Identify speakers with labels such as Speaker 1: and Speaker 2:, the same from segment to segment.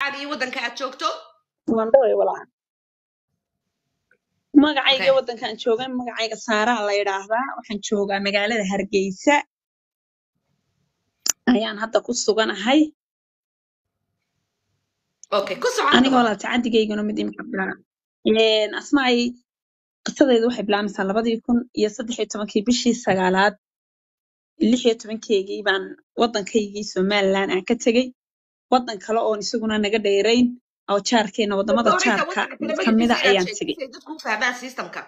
Speaker 1: magacaaga iyo waddanka aad joogto
Speaker 2: waan dhaway walaa magacayga
Speaker 1: okay
Speaker 2: waddankaan joogan magacayga saaraa la yidhaahdaa waxaan joogaa magaalada hargeysa ayaan hadda ku suganahay
Speaker 1: okay ku soco
Speaker 2: aniga
Speaker 1: haddaba
Speaker 2: walaa tacadigayguna mid imika bilaa asmaay qisadeedu waxay bilaabmaysaa labadii kun iyo saddex iyo tobankii bishii sagaalaad lix iyo tobankeygii baan waddankaygii somaliland aan ka tegey waddan kale oon isaguna naga dheerayn oo jaarkeena wadamada
Speaker 1: doonaysa
Speaker 2: jaarka
Speaker 1: waddanka
Speaker 2: kamida
Speaker 1: magaciisa inaad
Speaker 2: ayaan
Speaker 1: sheegto
Speaker 2: tegey
Speaker 1: si ay dadku u fahmaan systemka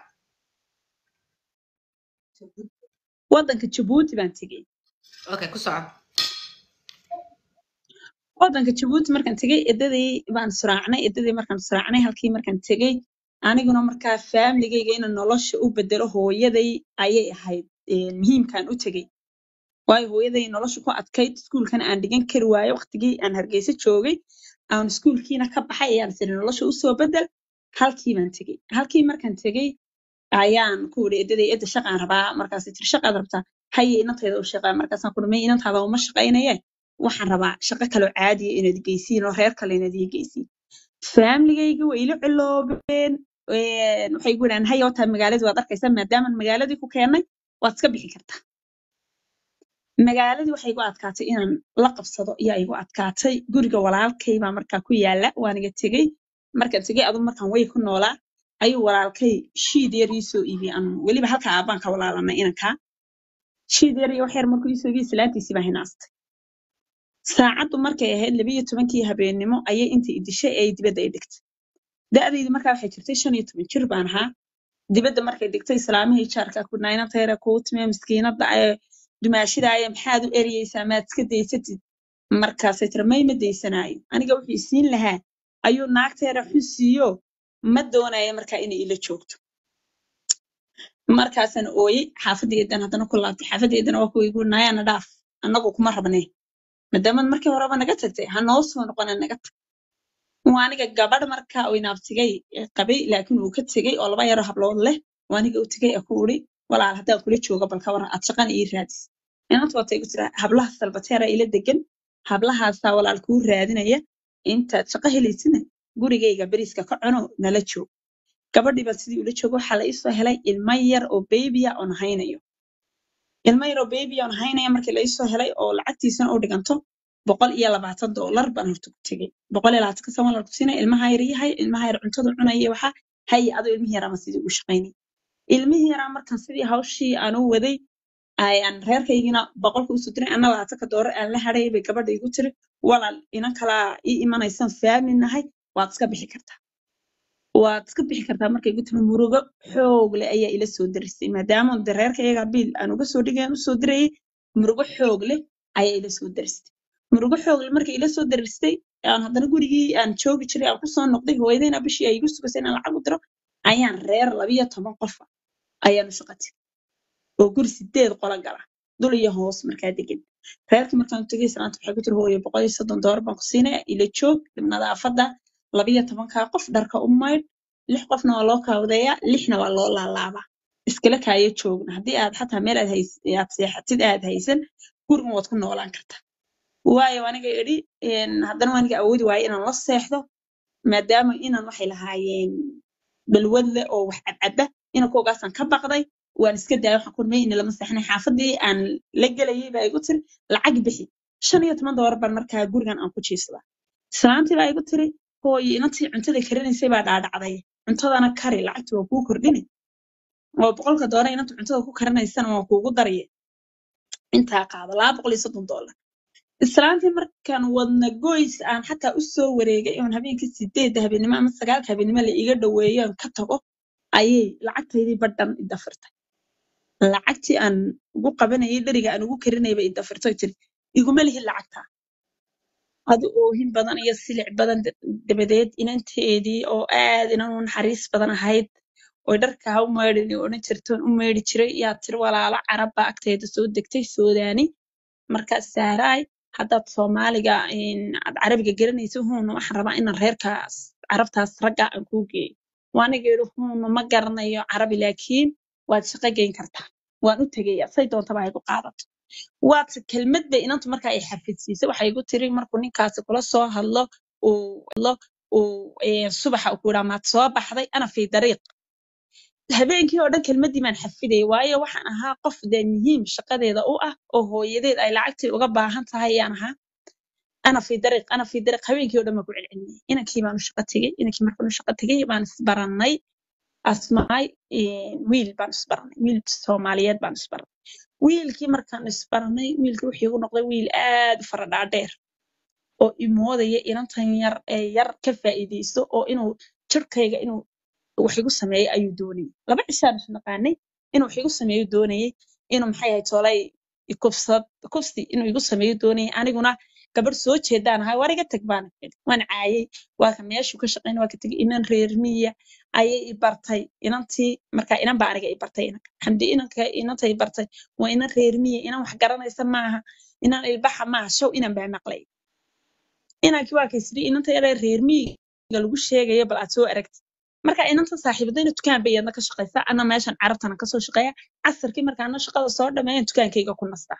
Speaker 2: waddanka jabuuti baan tegey
Speaker 1: okay ku soco
Speaker 2: waddanka jabuuti markaan tegey eddadii baan suraacnay eddadii markaan suraacnay halkii markaan tegey aniguna markaa faamiligayga inaan nolosha u bedelo hooyaday ayay ahayd een, muhiimkaan u tegey waayo hooyaday nolosha ku adkayd iskuulkana aan dhigan kari waayo waqtigii aan hargeysa joogay aan iskuulkiina ka baxay ayaan tiri nolosha usoo bedel halkii baan tegey halkii markaan tegey ayaan ku iri edaday edda shaqaan rabaa markaasay tiri shaqaad rabtaa haye inantayda u shaqaa markaasaan ku dhamay inantaada uma shaqaynaye waxaan rabaa shaqo kaloo caadiya inaad geysiin oo reer kale inaad ii geysiin faamiligayga way ila ciloobeen een, waxay igu yidhahdeen haye wataa magaaladii waad arkaysaa maadaamaan magaaladii ku keennay waad iska bixi kartaa magaaladii waxay igu adkaatay inaan la qabsado ayaa igu adkaatay guriga walaalkay baa markaa ku yaala waaniga tegey markaan tegey adu markaan way ku noolaa ayuu walaalkay shiid yar ii soo iibiyey aan weliba halka aabaan ka walaalanay inankaa shiid yar iyo wax yar markuu ii soo iibiyey salaantiisii baa hinaastay saacaddu markay ahayd labiyo tobankii habeennimo ayay intii i dishay ee ay dibadda i dhigtay da'daydi markaa waxay jirtay shan iyo toban jir baan ahaa dibadda markay dhigtay islaamihii jaarka ku naynantayra kuu timee miskiinadda ee dumaashida aye maxaad u eriyeysaa maad iska daysatid markaasay tiri may ma daysanaayo aniga wuxuu isiin lahaa ayuu naagteera xusiiyo ma doonayo markaa inay ila joogto markaasaan ooyey xaafadeedan haddana ku laabtay xaafadeedana waa kuwa igu nayaana dhaaf annagu kuma rabnee maadaamaad markii horeba naga tagtay ha noo soo noqona naga tag waa aniga gabadh markaa uu inaabtigay qabay laakiin uu ka tegey oo laba yaro hablood leh waa aniga u tegey ee ku uri walaal haddaan kula jooga bal ka waran aad shaqana ii raadis inanta waata igu tira hablaha salbateera ila degan hablahaasaa walaal kuu raadinaya intaad shaqo helaysina gurigayga beriiska ka cuno nala joog gabadhii baan sidii ula joogo waxaa la iisoo helay ilmo yar oo beebiya oon haynayo ilmo yar oo beebiya oon haynaya markii la iisoo helay oo lacagtiisana u dhiganto boqol iyo labaatan doolar baan horta ku tegey boqol iyo labaatan kasan walaan ku siinay ilmaha yar yahay ilmaha yar cuntada cunaya waxaa haye adoo ilmihi yaraa ma sidii ugu shaqaynay ilmihii yaraa markaan sidii hawshii aan u waday ayaan reerkaygina boqolka usoo diray anna labaatanka doolar aan la hadhay bay gabadha igu tiri walaal inan kalaa ii imanaysan faamli nahay waad iska bixi kartaa waad iska bixi kartaa markay igu tiri murugo xoog leh ayaa ila soo darisay maadaama de reerkayaga biil aan uga soo dhigay aan usoo dirayay murugo xoog leh ayaa ila soo daristay murugo xoog leh markay ila soo daristay aan haddana gurigii aan joogi jiray aan kusoo noqday hooyadayna bishii ay igu sugaysay inaan lacag u diro ayaan reer labiyo toban qofa ayaanu shaqatay oo guri sideed qola gala dul iyo hoos markaa degan reerkii markaan tegay islaanta waxay ku tiri hooyo boqol iyo soddon doolar baan ku siinaya ila joog nadaafadda labiyo tobankaa qof dharka u maydh lix qofna waa loo kaawdeeyaa lixna waa loo laalaabaa iskala kaayo joogna haddii aad xataa meel aad hays aad seexatid aad haysan gurigan waad ku noolaan kartaa waayo aniga idhi een, haddana aniga awoodi waayo inaan la seexdo maadaama inan waxay lahaayeen balwad leh oo wax cadcada inankoogaasaan ka baqday waan iska daaya waxaan ku rumay in lama seexnay xaafadii aan la gelayay baa igu tiri lacag bixi shan iyo toban doolar baan markaa gurigan aan ku jiifsadaa islaantii baa igu tiri hooyo inantii cuntada karinaysay baa dhaadhacday cuntadana kari lacagti waa kuu kordhine oo boqolka doolar inanta cuntada ku karinaysana waa kuugu darye intaa qaado laba boqol iyo soddon doolar islaantii markaan wadna goys aan xataa u soo wareegay oon habeenkii sideedda habeenimo ama sagaalka habeenimo la iga dhoweeyo aan ka tago ayay lacagtaydii badhan i dafirtay lacagtii aan ugu qabanayay dheriga aan ugu karinayay bay i dafirtay tiri iguma lihin lacagtaa adi oohin badan iyo silic badan da- dabadeed inanteedii oo aad inan u naxariis badan ahayd oy dharka ha u maydhin oo odhan jirtoon u maydhi jiray yaa tiri walaalo carab baa agteeda soo degtay soodaani markaas saaraay haddaad soomaaliga een, aad carabiga garanayso huuna waxaan rabaa inaan reerkaas carabtaas ragga aan kuu geeyo waaniga yidhi huuna ma garanayo carabi laakiin waad shaqo geyn kartaa waan u tegaya say doontaba ha igu qaadato waadse kelmad bay inantu markaa ay xafidsiisay waxay igu tiri markuu ninkaasi kula soo hadlo uu lo uu eh, subaxa uu ku yidhaa maad soo baxday ana fi dariiq habeenkii oo dhan kelmadii baan xafidayay waayo waxaan ahaa qof dee muhiim shaqadeeda u ah oo hooyadeed ay lacagtii uga baahan tahay ayaan ahaa ana fi dariiq ana fi dariiq habeenkii oo dhan baan ku celcelinayay inankii baan u shaqo tegey inankii markaan u shaqo tegey baan isbarannay asmaay eh, wiil baan isbarannay wiil soomaaliyeed baan isbarannay wiilkii markaan isbarannay wiilkii wuxuu igu noqday wiil aad u fara dhaadheer oo imoodaya inantan yar ee yar ka faa'iideysto oo inuu jirkayga inuu wax igu sameeyo ayuu doonayay laba cishaan is naqaanay inuu wax igu sameeyo doonayay inuu maxay ahayd toolay ikufsad kufsi inuu igu sameeyo doonayay aniguna gabadh soo jeedaan ahay war iga tag baan idhi waan caayay waa ka meeshuu ka shaqaynay waa ka tegay inan reer miya ayay i bartay inantii marka inan baa aniga i bartay inanka xamdi inanka inanta i bartay waa inan reer miya inan wax garanaysa maaha inan ilbaxa maaha show inan baa maqlay inankii waa kaysiri inanta yaree reer miyiga lagu sheegayo bal aad soo aragtid marka inanta saaxiibadayna dukaan bay iyadna ka shaqaysaa ana meeshan carabtana kasoo shaqeeya casarkii markaana shaqada soo dhameeyan dukaankayga ku nastaa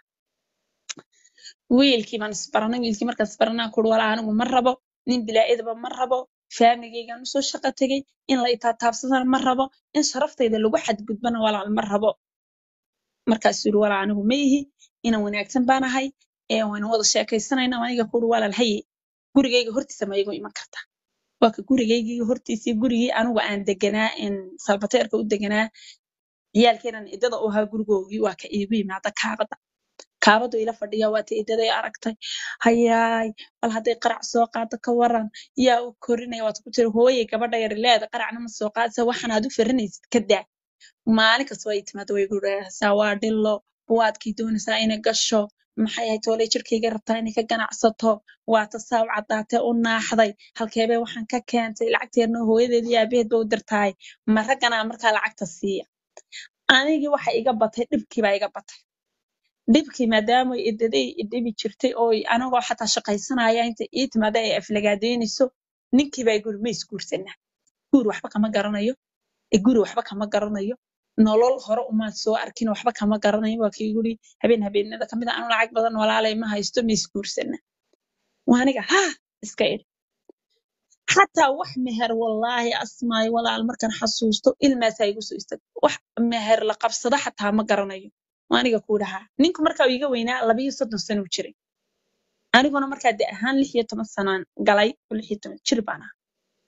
Speaker 2: wiilkii baan isbaranay wiilkii markaan isbaranay kuri walaa anigu ma rabo nin bilaa-idaba ma rabo faamigaygaan usoo shaqo tegay in la itaataabsadana ma rabo in sharaftayda lagu xadgudbana walaal ma rabo markaasuu yiri walaa anigu ma ihi inan wanaagsan baan ahay ee waynu wada sheekaysanayna aniga kuri walaal haye gurigayga hortiisa ma igu iman kartaa waa ka gurigaygii hortiisii gurigii anigu aan deganaa in salbateerka u deganaa ciyaalkeenan idada u ahaa gurigoogii waa ka iigu yimaada kaabada kaabadu ila fadhiya waa ta idaday aragtay hayaay bal hadday qarac soo qaado ka waran yaa u korinaya waad ku tiri hooyay gabadha yar leeda qaracna ma soo qaadisa waxan aad u farinaysid ka daa maalin kasta way timaada way guraysaa waa dhilo waadkii doonaysaa inay gasho maxay ahayd toolay jirkayga rabtaa inay ka ganacsato waa ta saaw caddaatee u naaxday halkeebee waxaan ka keentay lacagteerna hooyadeed iyo aabaheed ba u dirtahay ma ragganaa markaa lacagta siiya anigii waxa iga batay dhibkii baa iga batay dhibkii maadaama idaday idhibi jirtay oo anagoo xataa shaqaysanaya inta ii timaada ay aflagaadeynayso ninkii baa guri ma isguursanaa guur waxba kama garanayo ee guri waxba kama garanayo nolol hore umaan soo arkin waxba kama garanayo waa kii guri habeen habeenada kamid a anu lacag badan walaalay ma haysto ma isguursana waa aniga ha iska idhi xataa wax meher wallaahi asmaayo walaal markaan xasuusto ilmaasaa igu soo istag wax meher la qabsado xataa ma garanayo waa aniga kuu dhahaa ninku markaa uu iga weynaa labayo soddon sano u jiray aniguna markaa de ahaan lix iyo toban sanaan galay oo lix iyo toban jir baan ahaa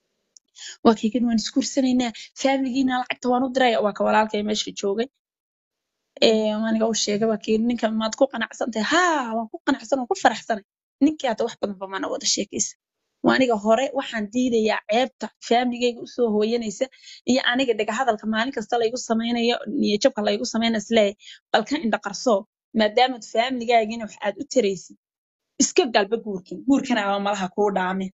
Speaker 2: waa kaygan waan isguursanaynaa faamiligiina lacagta waan u diraya waa ka walaalkay meesha joogay ee aniga u sheegay waa kii ninka maad ku qanacsan tahay haa waan ku qanacsan waan ku faraxsanay ninkii hata wax badan ba mana wada sheekaysa waa aniga hore waxaan diidayaa ceebta faamiligayga usoo hooyanaysa iyo aniga dhega hadalka maalin kasta laygu samaynayo niyo jabka laygu samayna isleeyahay bal ka indha qarsoo maadaamaad faamiligaagiina wax aad u taraysid iska galba guurkan guurkana aba malaha kuu dhaamin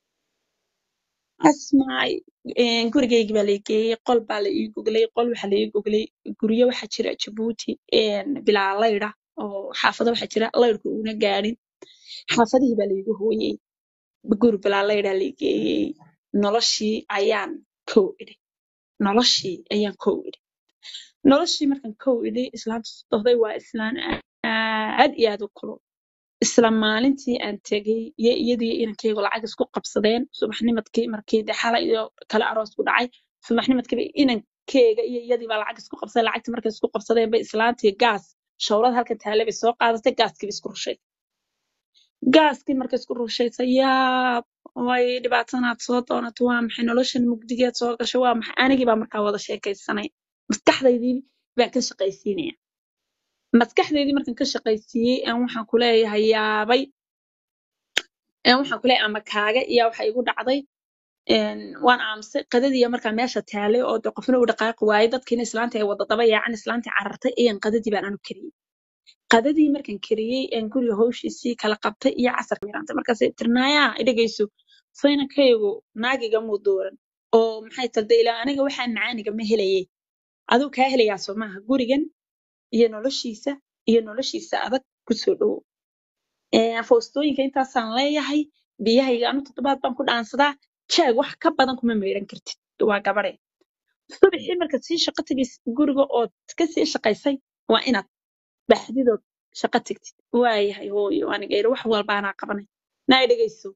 Speaker 2: asmaay een, gurigaygii baa la geeyey qol baa la ii goglay qol waxaa la ii goglay guryo waxaa jira jabuuti een, bilaa laydha oo xaafado waxaa jira laydhku una gaadhin xaafadihii baa laigu hooyey guri bilaa laydhaa la geeyey noloshii ayaan kow idhi noloshii ayaan kow idhi noloshii markaan kow idhi islaanta sodohday waa islaan aad iyo aad u kulul isla maalintii aan tegey iyo iyadii inankaygu lacag isku qabsadeen subaxnimadkii markii de xalay iyo kale aroos ku dhacay subaxnimadkiiba inankeyga iyo iyadii baa lacag isku qabsaday lacagtii markay isku qabsadeen bay islaantii gaas shawrad halka taale bay soo qaadatay gaaskiiba isku rushaysay gaaskii markay isku rushaysay yaab way dhibaatanaad soo doonato waa maxay noloshan mugdigeed soo gashay waa maxay anigii baa markaa wada sheekaysanay maskaxdaydii baan ka shaqaysiinaya maskaxdeydii markaan ka shaqaysiiyey aan waxaan ku leeyahay yaabay een waxaan ku leeyahay ama kaaga iyo waxa igu dhacday een waan aamusay qadadiiya markaa meesha taalay oo de qofna u dhaqaaqi waayey dadkiina islaanta ay wada daba yaacan islaantii carartay ayaan qadadii baan anu kariyey qadadii markaan kariyey aan guriga hawshiisii kala qabtay iyo casarka miraantay markaasay tirnaayaa idhagayso saynankaygu naagiga muu dooran oo maxay talda ilaa aniga waxaa macaaniga ma helayey aduu kaa helayaa soo maaha gurigan iyo noloshiisa iyo noloshiisa adag kusoo dhowo Ee, foostooyinka intaasaan leeyahay biyahayga anu toddobaad baan ku dhaansadaa jeeg wax ka badan kuma maydhan kartid waa gabadhe subaxii markaad sii shaqo tegaysid guriga ood ka sii shaqaysay waa inaad baxdidood shaqo tegtid waayahay hooyo aniga iri wax walba anaa qabanay naa dhegayso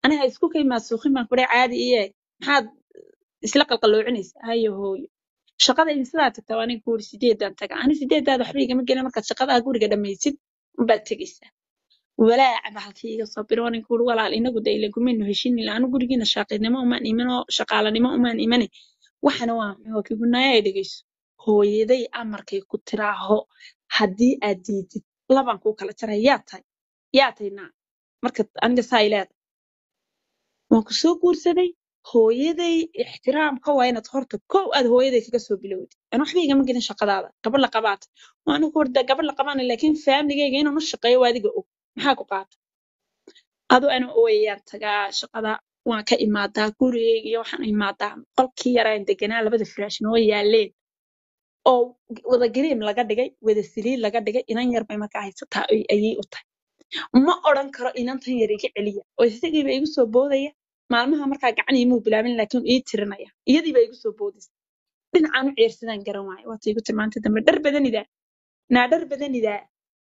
Speaker 2: aniga isku kay maasuuqin baan kudhay caadi iye maxaad isla qalqaloocinaysa hayo hooyo shaqada idin sidaa tagtaa aniga ku uri sideedaan taga ani sideedaada waxba igama gelin markaad shaqadaa guriga dhamaysid unbaad tegaysaa walaaca bahalkii iga soo biro aniga kuuri walaal inagu da ila gumaynu heshin ila anu gurigiina shaaqinimo umaan iman oo shaqaalanimo umaan imane waxana waa maxay waa kigunaaya ay dhegeyso hooyaday amarkay ku tiraaho haddii aad diidid labaan kuu kala jaray yaa tahay yaa tahay naa marka aniga saa ileeda waan ku soo guursaday hooyaday ixtiraamka waa inaad horta kow aad hooyaday kaga soo bilowdid aan waxba igama gelin shaqadaada gabadh la qabaata waa anigu horda gabadh la qabaana laakiin faamligayga inaan u shaqeeyo waa adiga og maxaa ku qaata adu ana ooyayaan tagaa shaqada waan ka imaadaa gurigayga iyo waxaan imaadaa qolkii yaraan deganaa labada firaash noo yaaleen oo wada gariim laga dhigay wada saliid laga dhigay inan yar bay markaa haysataa ay- ayay u tahay ma odhan karo inantan yar iga celiya oo isagiiba igu soo boodaya maalmaha markaa gacan imuu bilaabin laakiin ii tirinaya iyadiiba igu soo boodaysa dhinacaan u ceersadaan garan waayo waata igu tilmaantay dambe dhar badanidaa naa dhar badanidaa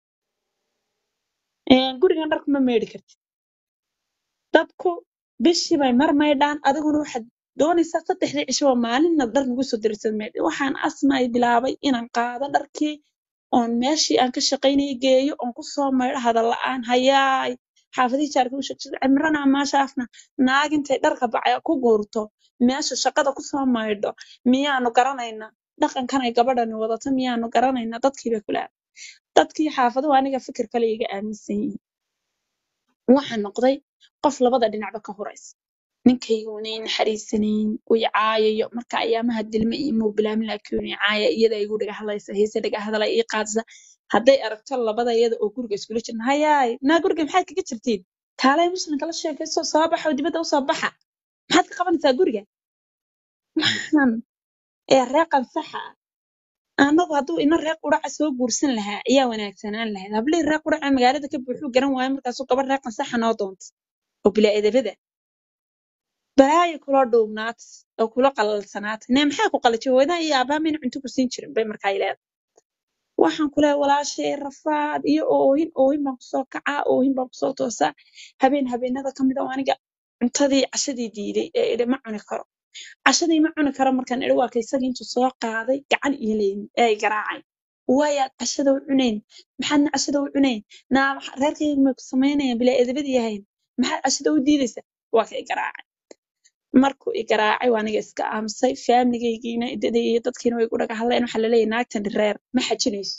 Speaker 2: Een, gurigan dharku ma meedhi kartid dadku bishii bay mar maydhaan adiguna waxaad doonaysaa saddexdii cisho oo maalinna dhar nagu soo dirsad meedhi waxaan asmay bilaabay inaan qaado dharkii oon meeshii aan ka shaqaynayay geeyo oon ku soo maydho hadal la'aan hayaay xaafadihii jaarka u sheegtay cimrana maashaafna naag intay dharka bacay ku guurto meesha shaqada ku soo maydho miyaanu garanaynaa dhaqankan ay gabadhani wadato miyaanu garanaynaa dadkii bay kula dadkii xaafaduhu aniga fikir kale iga aaminsan yihiin waxaan noqday qof labada dhinacba ka horaysa ninkayguunay naxariisanayn way caayayo marka ayaamaha dilme iyo muu bilaamin laakiin way caaya iyada igu dhaga hadlaysa heese dhaga hadala ii qaadsa hadday aragto labada iyada oo guriga iskula jirna hayaay naa guriga maxaad kaga jirtiin kaalay muslimka la sheekayso soo baxa oo dibadda usoo baxa maxaad ka qabanaysaa guriga waxaan ee reeqan saxa ah anagu hadduu ina reer quraca soo guursan lahaa ayaa wanaagsanaan lahayd hablihii reer quraca magaalada ka buuxuu garan waayo markaasuu gabadh reeqan saxa noo doonta oo bilaa edebada balaayo kula dhuubnaata oo kula qalalsanaata nee maxaa ku qalajay hooyadaa iyo aabbaha mayna cunto ku siin jirin bay markaa ileeda waxaan ku leeyahay walaashay rafaad iyo oohin oohin baan kusoo kacaa oohin baan kusoo toosaa habeen habeenada ka mid a oo aniga cuntadii cashadii diiday ee idhi ma cuni karo cashadii ma cuni karo markaan idhi waa ka isagii intuu soo qaaday gacan iyo leyn ee ay garaacay waayaad cashada u cunayn maxaadna cashada u cunayn naa maxa- reerkayga may ku samaynayaan bilaa edabadii yahayn maxaad cashada u diidaysa waa ka i garaacay markuu i garaacay waa aniga iska aamusay faamligaygiina idadii iyo dadkiina way igu dhaga hadleen waxaa laleeyahay naagtan reer ma xajinayso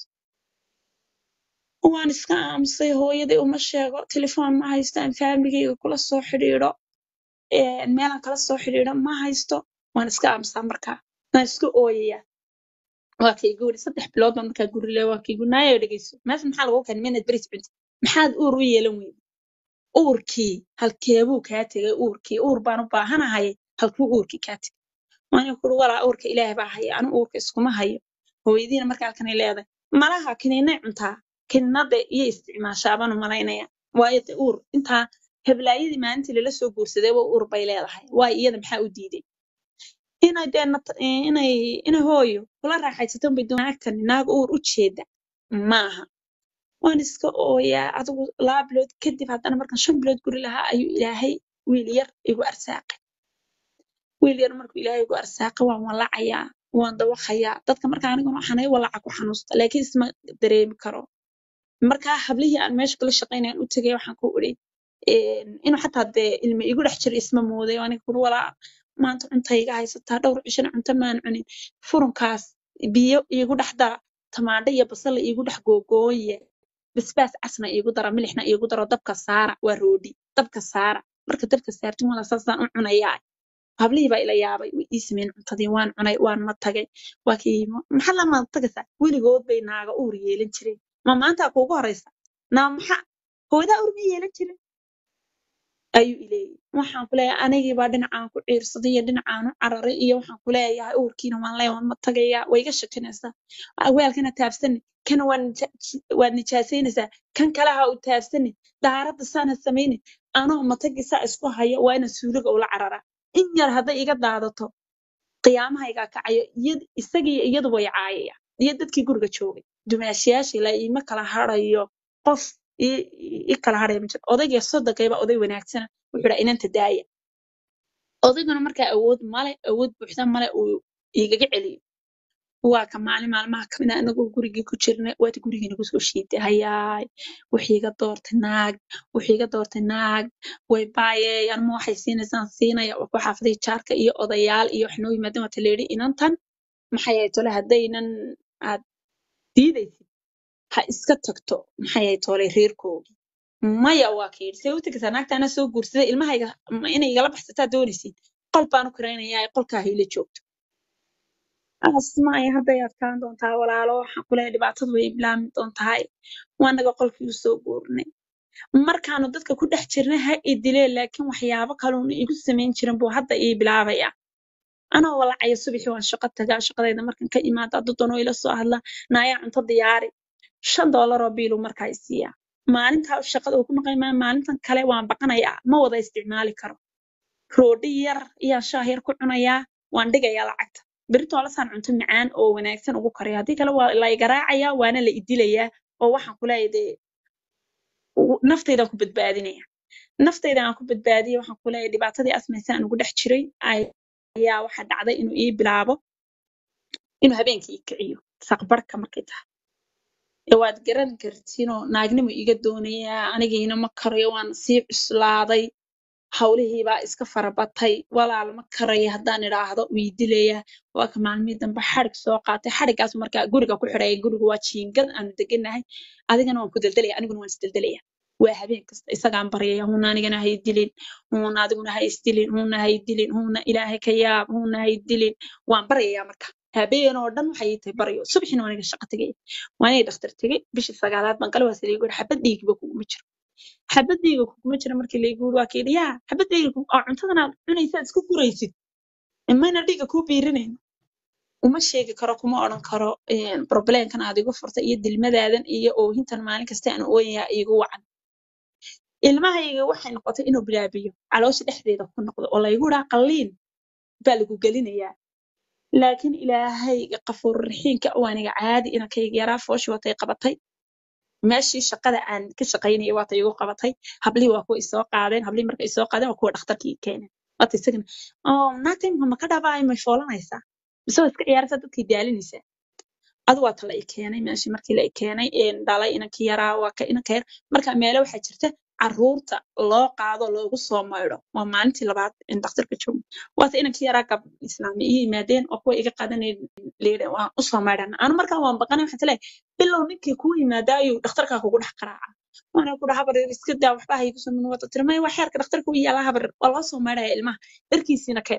Speaker 2: waan iska aamusay hooyaday uma sheego telefoon ma haysto aan faamligayga kula soo xidhiidho een, meelaan kala soo xidhiidho ma haysto waan iska aamusaa markaa waan iska ooyayaa waa kay guri saddex bilood baan markaa guri le waa kay gunaayo dhegeyso meesha maxaa lagu keenay minaad beris cunti maxaad uur u yeelan weyday uurkii halkeebuu kaa tegay uurkii uur baan u baahanahay halkuu uurkii kaa tegay waana kuri walaa uurka ilaahay baa haya anu uurka iskuma hayo hooyadiina marka halkanay leedahay malaha kiniinay cuntaa kiniinada iyo isticmaashaa baan u malaynaya waayo de uur intaa heblaayadii maalintii lala soo guursaday waa uur bay leedahay waayo iyada maxaa u diiday inay dee nat- eh, inay ina hooyo kula raaxaysato unbay doon naagtani naag uur u jeeda maaha waan iska ooyaa adigu laba bilood kadib haddana markaan shan bilood guri lahaa ayuu ilaahay wiil yar igu arsaaqay wiil yar markuu ilaahay igu arsaaqay waan walacayaa waan dawaqayaa dadka marka aniguna waxaan walaca ku xanuusta laakiin isma dareemi karo markaa hablihii aan meesha kula shaqaynayan u tegay waxaan ku iri inuu xataa dee ilmi igu dhex jiro isma mooday oo aniga kuri walaa maanta cunta iga haysataa dhowr cishana cunto maan cunin furunkaas biyo iigu dhex dara tamaandho iyo basal iigu dhex googooye basbaas casna iigu dara milixna iigu daro dabka saara waa roodhi dabka saara marka dabka saartin wala saasaan u cunayaa hablihii baa ila yaabay way ii sameyn cuntadii waan cunay waan ma tagay waa kii maxaa lama tagaysaa weligood bay naaga uur yeelan jireen ma maanta kuugu horeysa naa maxa hooyadaa uur ma yeelan jirin ayuu ileeyay waxaan ku leeyahay anigii baa dhinacaan ku ciirsaday iyo dhinacaan u cararay iyo waxaan ku leeyahay uurkiina waan leeyahay waan ma tagayaa way iga shakinaysaa weelkana taabsani kana waa nija- waad nijaasaynaysaa kan kale ha u taabsani daaradda saana samayni anoo matagi saa isku hayo waa ina suuliga ula cararaa in yar hadday iga daadato qiyaamaha igaa kacayo iyad- isagii iyadu way caayaya iyo dadkii guriga joogay dumaashiyaashii la iima kala harayo qof i- i kala hadhaya ma jiro odayga sodogayba oday wanaagsana wuxuu dhaha inanta daaya odayguna markaa awood male awood buuxda male uu igaga celiyo waa ka maalin maalmaha kamid a anagoo gurigii ku jirna waata gurigii nagu soo shiiday hayaay wixii iga doortay naag wixii iga doortay naag way baayeen ma waxay siinaysaan siinaya waa ku xaafaday jaarka iyo odayaal iyo wax noo yimaadeen waata layidhi inantan maxay ahayd tole haddaynan aad diidaysid ha iska tagto maxay ahayd tole reerkoodii maya waa ka yidhi see u tegaysaa naagta anaa soo guursaday ilmahayga ma inay igala baxsataa doonaysid qol baan u kiraynayaa qolkaa hayla joogto asmaaya hadday adkaan doontaa walaalo waxaan ku leeyahay dhibaatadu way bilaami doontahay waanaga qolkii u soo guurnay markaanu dadka ku dhex jirnay ha i dileen laakiin waxyaabo kaluuna igu samayn jirin buu hadda ii bilaabaya anoo walacaya subaxii waan shaqo tagaa shaqadayda markan ka imaada daddanoo ila soo hadla naayaa cunto diyaari shan doolaroo biilu markaa i siiyaa maalintaa shaqada uu ku maqan maayo maalintan kale waan baqanayaa ma wada isticmaali karo roodhi yar iyaan shaah yar ku cunayaa waan dhigayaa lacagta berito lasaan cunto macaan oo wanaagsan ugu karaya haddii kale waa la igaraacayaa waana la idilayaa oo waxaan ku leeyahay dee u- naftaydan ku badbaadinaya naftayda aan ku badbaadiyay waxaan ku leeyahay dhibaatadii asmaysa aan ugu dhex jiray ayaa waxaa dhacday inuu ii bilaabo inuu habeenkii ii kiciyo saqbarka markay tahay ee waad garan kartiinoo naagnimo iga doonayaa anigiina ma karayo waan sii cuslaaday hawlihiibaa iska farabatay walaal ma karayo haddaan idhaahdo wii dilayaa waa ka maalmihii dambe xadhig soo qaatay xadhigaas markaa guriga ku xidhaya gurigu waa jiingad aanu deganahay adigana waan ku deldelaya aniguna waan isdeldelaya waa habeen kasta isagaan baryaya huuna anigana hay dilin huuna adiguna ha isdilin huuna hay dilin huuna ilaahay ka yaab huuna hay dilin waan baryayaa marka habeen oo dhan waxay ii tahay baryo subaxina waan iga shaqo tegay waan iga dhakhtar tegay bishii sagaalaad baan gale waase liigu xabad dhiigba kuguma jiro xabad dhiiga kuguma jiro markii laygu yiri waa ka yidhi yaa xabad dhiiga ku- oo cuntadan aad cunaysaad isku guraysid mayna dhiiga kuu biirinayn uma sheegi karo kuma odhan karo problemkan aad igu furtay iyo dilmadaadan iyo oohintan maalin kasta aan ooyayaa iigu wacan ilmahayga waxay noqotay inuu bilaabiyo caloosha dhexdeeda ku noqdo oo laygu dhaha qalliin baa lagu gelinayaa laakiin ilaahayga qafuur raxiimka oo aniga caadi inankayga yaraa fooshi watay qabatay meeshii shaqada aan ka shaqaynayay waata igu qabatay hablihii waa kuwa isoo qaadeen hablihii marka isoo qaadeen waa kuwa dhakhtarkii i keeneen waata isagana oo naagtayma ma ka dhabaay may foolanaysaa mise waa iska ciyaaraysaa dadkay daalinaysaa adu waa ta la i keenay meeshii markii la i keenay een dhalay inankii yaraa waa ka inanka yar marka meelo waxaa jirta caruurta loo qaado loogu soo maydho waa maalintii labaad in dhakhtarka joogo waata inankii yaraa gab islaami ii yimaadeen oo kuwa iga qaadanay leedahay waan usoo maydhana anu markaa waan baqanay waxaan leeyahay bilow ninkii kuu yimaada ayuu dhakhtarkaa kugu dhex qaraaca waana ku dhaha habar iska daa waxba haygu soo min wata tiri maya waa xeerka dhakhtarka u yaala habar waa loo soo maydhaya ilmaha dharkiisiina keen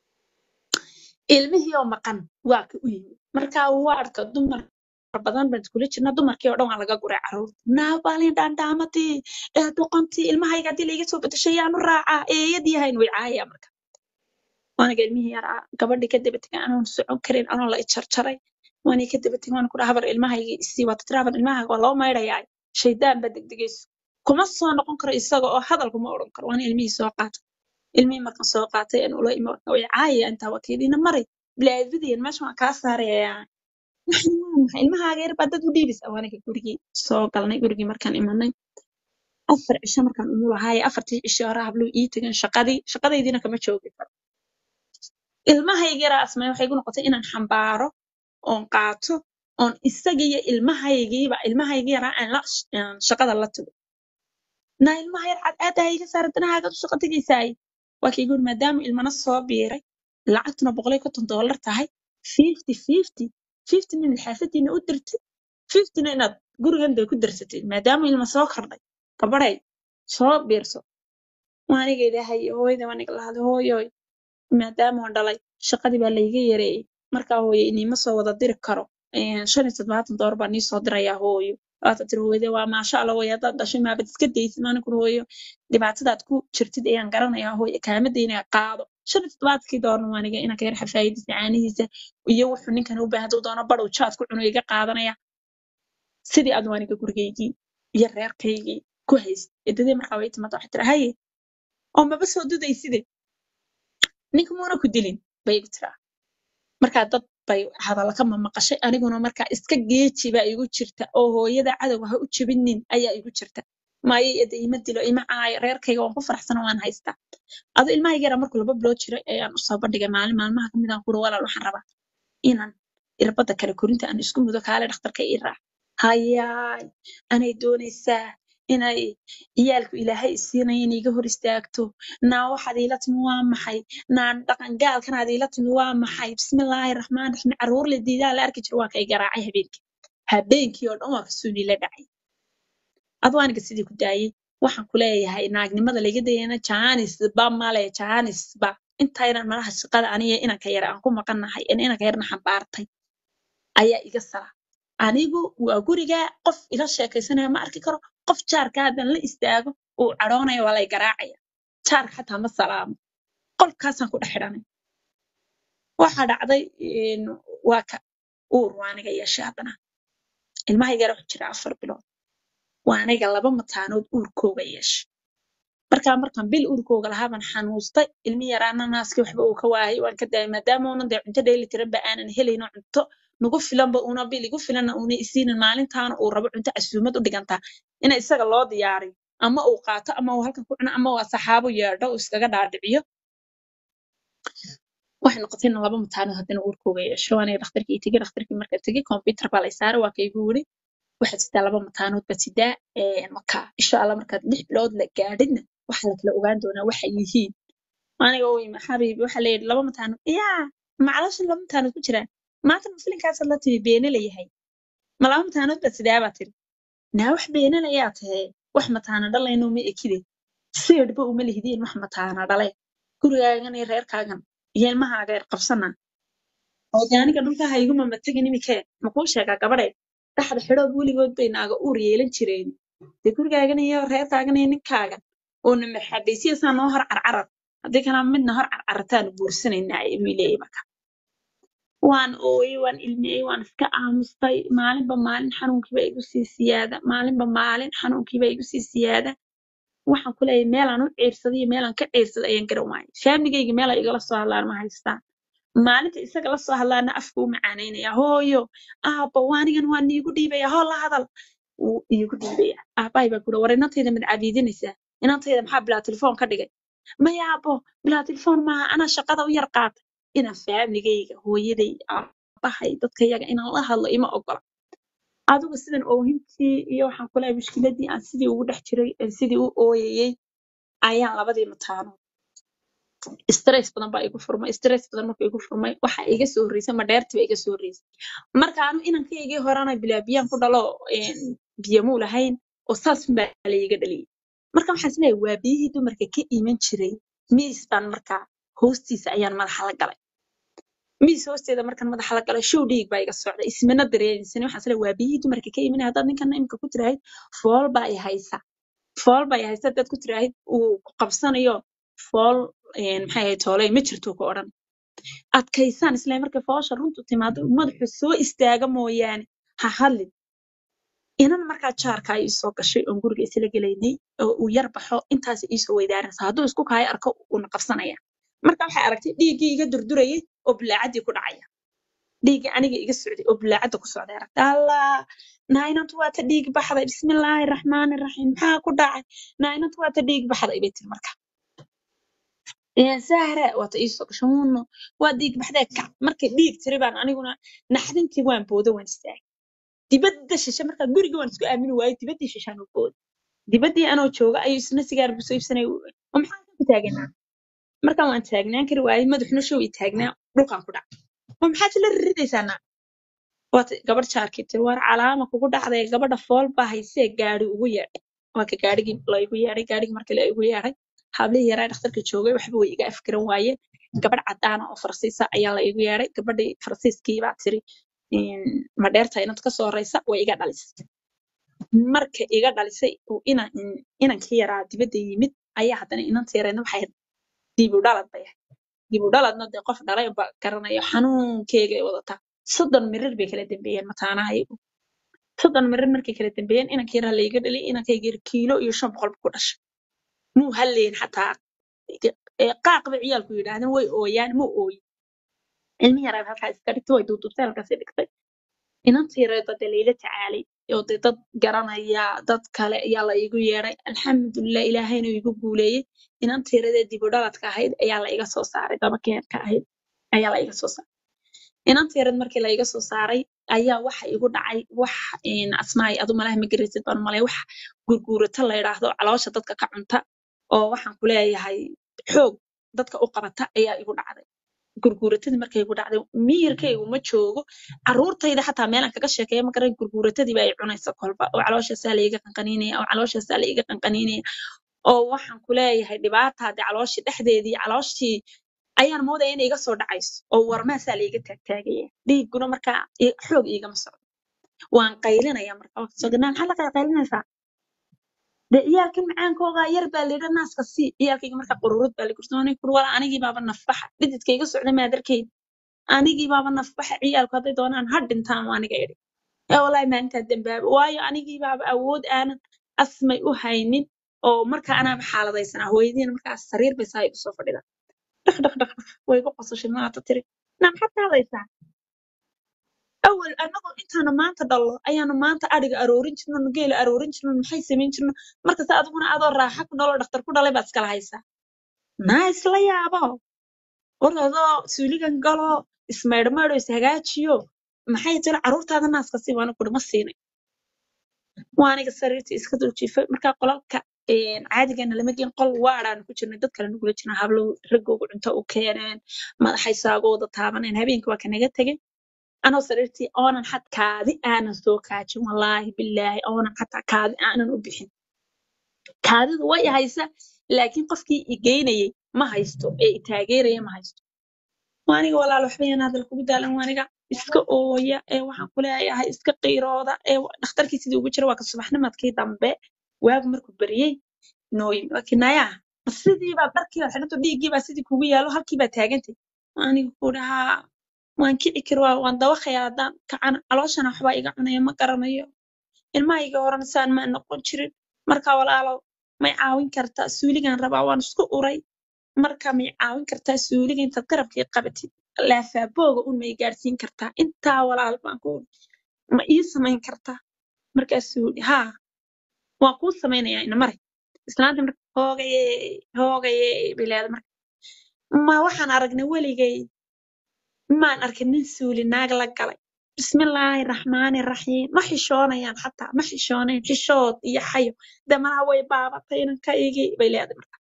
Speaker 2: ilmihii oo maqan waa ka u yimid marka waarka dumar badan baan iskula jirna dumarkii oo dhan waa laga guray caruurta naabaalin dhaandhaamadii ee doqontii ilmahayga haddii laiga soo bedeshay yaanu raacaa eeyadii hayn way caayaya marka waaniga ilmihii yaraa gabadhii ka daba tegay anoon socon karin anoon la ijarjaray waanii ka daba tegay waan ku dhaha habar ilmahayga isii wata tira habar ilmahaaga waa loo maydhayaa shaydaan baa degdegayso kuma soo noqon karo isaga oo hadal kuma odhan karo waana ilmihii soo qaatay ilmihii markan soo qaatay aan ula imi way caayaya intaa waa keediina maray bilaadadiyan meesha waan kaa saarayaa waxan waa maxay ilmahaaga yar baa dad u dhiibis awaaniga gurigii soo galnay gurigii markaan imanay afar cisho markaan umulahaaya afartii cisho hore habluu ii tageen shaqadii shaqadaydiina kama joogi karo ilmahayga yaraa asmay waxay igu noqotay inaan xambaaro oon qaato oon isagiiyo ilmahaygiiba ilmahayga yaraa aan la aan shaqada la tago naa ilmaha yar cad aadaha iga saara danahaaga u shaqo tegaysaay waa kaygu yiri maadaama ilmana soo biiray lacagtuna boqol iyo konton doolar tahay fifty fifty fiftyna inaad xaafadiina u dirtid fiftyna inaad gurigan dee ku darsatid maadaama ilma soo kordhay gabadhay soo biirso waaniga ilaahay hooyada waaniga la hadlay hooyoy maadaama aan dhalay shaqadii baa layga yareeyey markaa hooyo iniima soo wada diri karo een, shan iyo toddobaatan doolar baa nii soo dirayaa hooyo waata tiri hooyade waa maasha allah hooyo haddaad dhashay maabad iska daysid maanikun hooyo dhibaatadaad ku jirtid ayaan garanayaa hooyo kaamadayna qaado shan iyo toddobaadkii doolarna waaniga inanka yar xafaayadiisa caanihiisa iyo wuxuu ninkan u baahan hadduu doono badhow jaad ku cuno iga qaadanaya sidii aad waaniga gurigaygii iyo reerkaygii ku hayst eedadii markaa way timaada waxay tiri haye oo maba soo dudayside ninka muuna ku dilin bay igu tiraa markaa dad bay hadalla ka mamaqashay aniguna markaa iska geeji baa igu jirta oo hooyada cadowga ha u jebinin ayaa igu jirta maayo ede ima dilo ima caayo reerkayga waan ku faraxsana waan haystaa ado ilmahayga yaraa markuu laba bilood jiray ayaan usoo bandhigay maalin maalmaha kamid aan kuri walaal waxaan rabaa inaan irbadda kale korinta aan isku mudo kaale dhakhtarka ii raac hayaay anay doonaysaa inay ciyaalku ilaahay isiinaya inay iga hor istaagto naa waxaad iila timi waa maxay naa dhaqan gaalkanaad iila timi waa maxay bismillaahi raxmaan raxiim caruur la diidaa la arki jiro waa kay garaacay habeenkii habeenkii oo dhan waa kasoo niila dhacay adoo aniga sidii ku daayay waxaan ku leeyahay naagnimada laga dayana jaanisba male jaanisba intaynan malaha shaqada aniga inanka yara aan ku maqannahay in inanka yarna xambaartay ayaa iga sara anigu waa guriga qof ila sheekaysanaya ma arki karo qof jaarka haddaan la istaago uu cadhoonaya waa lay garaacaya jaarka xataa ma salaamo qolkaasaan ku dhex xidhanay waxaa dhacday een, waa ka uur waa aniga yeeshay haddana ilmahayga yara wuxuu jira afar bilood waa aniga laba mataanood uurkooga yeeshay markaa markaan bil uurkooga lahaa baan xanuustay ilmi yaraana naaskii waxba uu ka waayay waan ka daayay maadaama uunan dee cunto dheeli tiranba aanan helayno cunto nagu filanba una bil igu filanna una isiinin maalintaana uu rabo cunto casuumad u dhigantaa ina isaga loo diyaariyo ama uu qaato ama uu halkan ku cuno ama waa saxaabo yeedho uu iskaga dhaadhiciyo waxay noqotay in laba mataanood haddana uurkooga yeesho aniga dhakhtarkii tegey dhakhtarkii markaan tegey computer baa lay saaray waa kaygu yiri waxaad sidaa laba mataanood baad sidaa een, marka insha allah markaad lix bilood la gaadhidna waxaa la kala ogaan doonaa waxay yihiin aniga oy xabiibi waxaa layidhi laba mataanood yaa maclashan laba mataanood ku jiraan maanta ma filinkaasad la timi beene layahay ma laba mataanood baad sidaa baa tiri naa wax beene layaa tahe wax mataana dhalayno ma ekide seedhba uma lihdeen wax mataana dhale gurigaagan iyo reerkaagan iyo ilmahaaga yar qabsana oo dee aniga dhulkaha iguma matagin imikee makuu sheegaa gabadhe dhaxda xidhood weligood bay naaga uur yeelan jireen dee gurigaagan iyo reerkaagan iyo ninkaagan oona marxabaysiyasaa noo hor carcarar haddii kana midna hor carcarataanu guursanaynaa ayuu leeyahay marka waan ooyey waan ilmiyey waan iska aamustay maalinba maalin xanuunkiiba igu sii siyaada maalinba maalin xanuunkiiba igu sii siyaada waxaan ku leeyahay meelaan u ciirsaday iyo meelaan ka ciirsaday ayaan garan waayay faamigayga meel ay igala soo hadlaan ma haystaan maalinta isaga la soo hadlaana afka u macaanaynaya hooyo aabba waanigan waa niigu dhiibaya hoo la hadal wuu iigu dhiibaya aabbahay baa kudha war inantayda mid cabiidinaysaa inantayda maxaa bilaa telefoon ka dhigay maya aabbo bilaa telefoon maaha anaa shaqada u yar qaata inaan faamigayga hooyaday aabbahay dadka yaga inaan la hadlo ima ogola adigu sidan oohintii iyo waxaan ku leeyahay mushkiladii aan sidii ugu dhex jiray aan sidii u ooyayey ayaan labadii mataano stress badan baa igu furmay stress badan markuu igu furmay waxa iga soo horreysay ma dheertii ba iga soo horreysay marka anu inankaygii horena bilaa biyaan ku dhalo een, biyo muu lahayn oo saas baa laiga dhaliyay marka waxaan isleeyahay waa biyihii dumarka ka iman jiray miis baan markaa hoostiisa ayaan madaxa la galay miis hoosteeda markaan madaxa la galay show dhiig baa iga socda ismana dareensan waxaan isleeyahay waa biyihii dumarka ka imanaya haddaad ninkana imika ku tirahayd fool baa i haysa fool baa i haysa haddaad ku tirahayd uu ku qabsanayo fool een, maxay ahayd tooley ma jirto ku odhan adkaysaan isla markay foosha runtu timaado madaxu soo istaaga mooyaane ha hadlin inan markaa jaarka ay isoo gashay oon guriga isla gelaynay oo uu yar baxo intaas iisoo weydaaranaysa hadduu isku kaayo arko uuna qabsanaya marka waxay aragtay dhiiggii iga durdurayay oo bulaacadii ku dhacaya dhiiggii aniga iga socday oo bulaacadda ku socday aragtay allah naainantu waa ta dhiig baxday bismillaahi raxmaani raxiim maxaa ku dhacay naainantu waa ta dhiig baxday bay tiri marka Ee, sahra waata iisoo gasho huno waa dhiig baxdee kac markay dhiig tiri baan aniguna naxdintii waan boodo waan istaagay dibadda shishe markaa guriga waan isku aamini waayey dibaddii shishaan u booday dibaddii anoo jooga ayuu isna sigaar busoo iibsanay oo maxaa ku taaganaa markaan waan taagnaan kari waayey madaxuna show i taagnaa dhulkaan ku dhacay oo maxaad la riridaysaa naa waata gabadh jaarkii tiri waar calaama kugu dhacday gabadha fool baa haysee gaari ugu yeedhay waa ka gaarigii la igu yeedhay gaarigii markii la igu yeedhay hablihii yaraa dhakhtarka joogay waxba way iga afkiran waayeen gabadh cadaana oo farsiisa ayaa la igu yeedhay gabadhii farsiiskii baa tiri "Een, ma dheertahay inad ka soo horeysa way iga dhalisay marka iga dhalisay oo inan inankii yaraa dibadda yimid ayaa haddana inanta yareedna waxay ahayd dib u dhalad bay ahayd dib u dhaladna dee qof dhalay ba garanayo xanuunkeega ay wadataa soddon mirir bay kala dambeeyeen mataanaha iyagu soddon mirir markay kala dambeeyeen inankii yaraa layga dhaliyay inankayga yar kiilo iyo shan boqol buu ku dhashay muu halleyn xataa ee qaaq bay ciyaalku yidhaahdeen way ooyaan muu ooyin ilmi yaraa halkaa iska dhigtay way duuduubtay halkaas dhigtay inantii yareed dee layla tacaalay oo dee dad garanaya dad kale ayaa la iigu yeedhay alxamdulilah ilaahayna igu guuleeyey inantii yareedee dib u dhaladka ahayd ayaa la iga soo saaray dabakeerka ahayd ayaa la iga soo saaray inantii yareed markii la iga soo saaray ayaa waxa igu dhacay wax een, asmaay adu malaha ma garaysid baan malay wax gurguurata la yidhaahdo caloosha dadka ka cunta oo waxaan ku leeyahay xoog dadka u qabata ayaa igu dhacday gurguuratadii markay igu dhacday miyirkaygu ma joogo caruurtayda xataa meelaan kaga sheekeeya ma garan gurguuratadii baa i cunaysa kolba oo calooshaasaa la iga qanqaniinaya oo calooshaasaa la iga qanqaniinaya oo waxaan ku leeyahay dhibaata haddii calooshii dhexdeedii calooshii ayaan moodaya inay iga soo dhacayso oo warmaasaa la iga taagtaagaya dhiigguna markaa i- xoog iigama socdo waan qaylinaya marka waa kasoo gadnaa maxaa la qay- qaylinaysaa dee ciyaalkan macaankooga yar baa layidha naaska sii ciyaalkayga marka qururud baa lagursoonay kur wala anigii baaba nafbaxa dhididka iga socda maadarkeyd anigii baaba nafbaxa ciyaalku hadday doonaan ha dhintaan waa aniga idhi ee walahi maalintaa dambaaba waayo anigii baaba awood aanan asmay u haynin oo marka anaaba xaaladaysanaa hooyadiina markaas sariir bay saa igu soo fadhida dhaq dhaq dhaq dhaq way igu qosashay maata tiri naa maxaad ka hadlaysaa awal anagoo intaana maanta dhallo ayaanu maanta adhiga aroorin jirno geela aroorin jirno maxay samayn jirno markasta adiguna adoo raaxa ku dhalo dhakhtar ku dhalay baad iskala haysaa naa isla yaabo orodoo suuligan galo ismaydhmaydho ishagaajiyo maxay tiri carruurtaada naaska sii waana kuri ma siinay waa aniga sariirta iska dul jiifay markaa qolalka een, caadigana lama geen qol waadhaan ku jirnay dad kale nagula jirna hablo raggooga cunto u keeneen madaxay saagooda taabaneen habeenkii waa kanaga tegay anoo sariirtii oonan xat kaadi aanan soo kaajin wallaahi bilaahi oonan xataa kaadi aanan u bixin kaadidu way i haysa laakiin qofkii i geynayay ma haysto ee i taageeraya ma haysto waaniga walaal waxba yaan hadal kugu daalan waaniga iska ooya ee waxaan ku leeyahay iska qiirooda ee wa- dhakhtarkii sidii ugu jira waa ka subaxnimadkii dambe waagu markuu beriyey nooyin waa kinayaa sidii baa dharkii baa xidhanto dhiiggii baa sidii kugu yaalo halkii baa taagantay waaniga ku dhahaa waan kici kari waa waan dawaqayaa haddaan kacana calooshana waxbaa iga cunaya ma garanayo ilmahayga horena saan maa noqon jirin marka walaalow may caawin kartaa suuligan rabaa waan isku uray marka may caawin kartaa suuliga intaad garabkii qabatid laafaabooga un may gaadhsiin kartaa intaa walaal baan ku ma ii samayn kartaa markaasuu yidhi haa waan kuu samaynayaa ina mare islaanta marka hoogaye hoogaye bilaada marka ma waxaan aragnay weligay maan arkin nin suuli naag la galay bismillaahi raxmaani raxiim ma xishoonayaan xataa ma xishoonayn xishood iyo xayo damanaha way baabatay inankaygii bay leedahay marka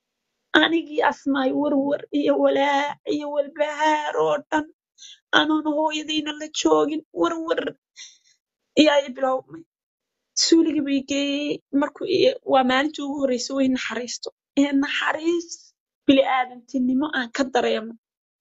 Speaker 2: anigii asmaay warwar iyo walaac iyo walbahaar oo dhan anoona hooyadayna la joogin warwar iyo ay bilowmay suuligii bay geeyey markuu i- waa maalintii ugu horreysay way naxariisto ee naxariis bili-aadantinimo aan ka dareemo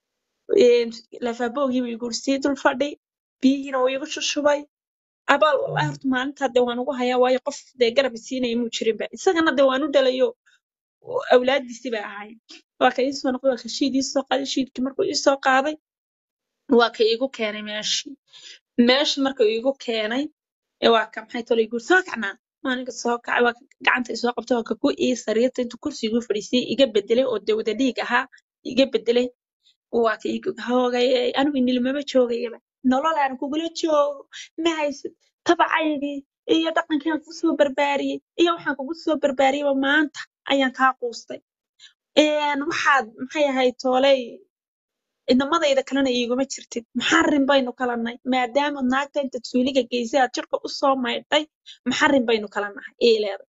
Speaker 2: een, lafaaboogii buu igu sii dul fadhi biyihiina wuu igu shushubay abaal wallahi horta maalintaa dee waan ugu hayaa waayo qof dee garab isiinaya muu jirinba isagana dee waan u dhalayo oo awlaadiisii bay ahaayeen waa ka iisoo noqday waa ka shiid iisoo qaaday shiidkii markuu iisoo qaaday waa ka iigu keenay meeshii meeshii markuu iigu keenay ee waa ka maxay tolo igu soo kacnaa aniga soo kacay waa ka gacanta isoo qabtay waa ka ku ii sariirta intuu kursi igu fadhiisiyey iga bedelay oo dee wada dhiig ahaa iga bedelay waa ka iigu hoogayey anigu nilimaba joogayaba nolol aan kugula joogo ma haysid tabacaygii iyo dhaqankii aan kugu soo barbaariyey iyo waxaan kugu soo barbaariyeyba maanta ayaan kaa quustay een waxaad maxay ahayd tooley inamadayda kalena iiguma jirtid maxarin baynu kala nahay maadaama naagta intaad suuliga geysay aad jirka usoo maydhay maxarin baynu kala nahay ii leeday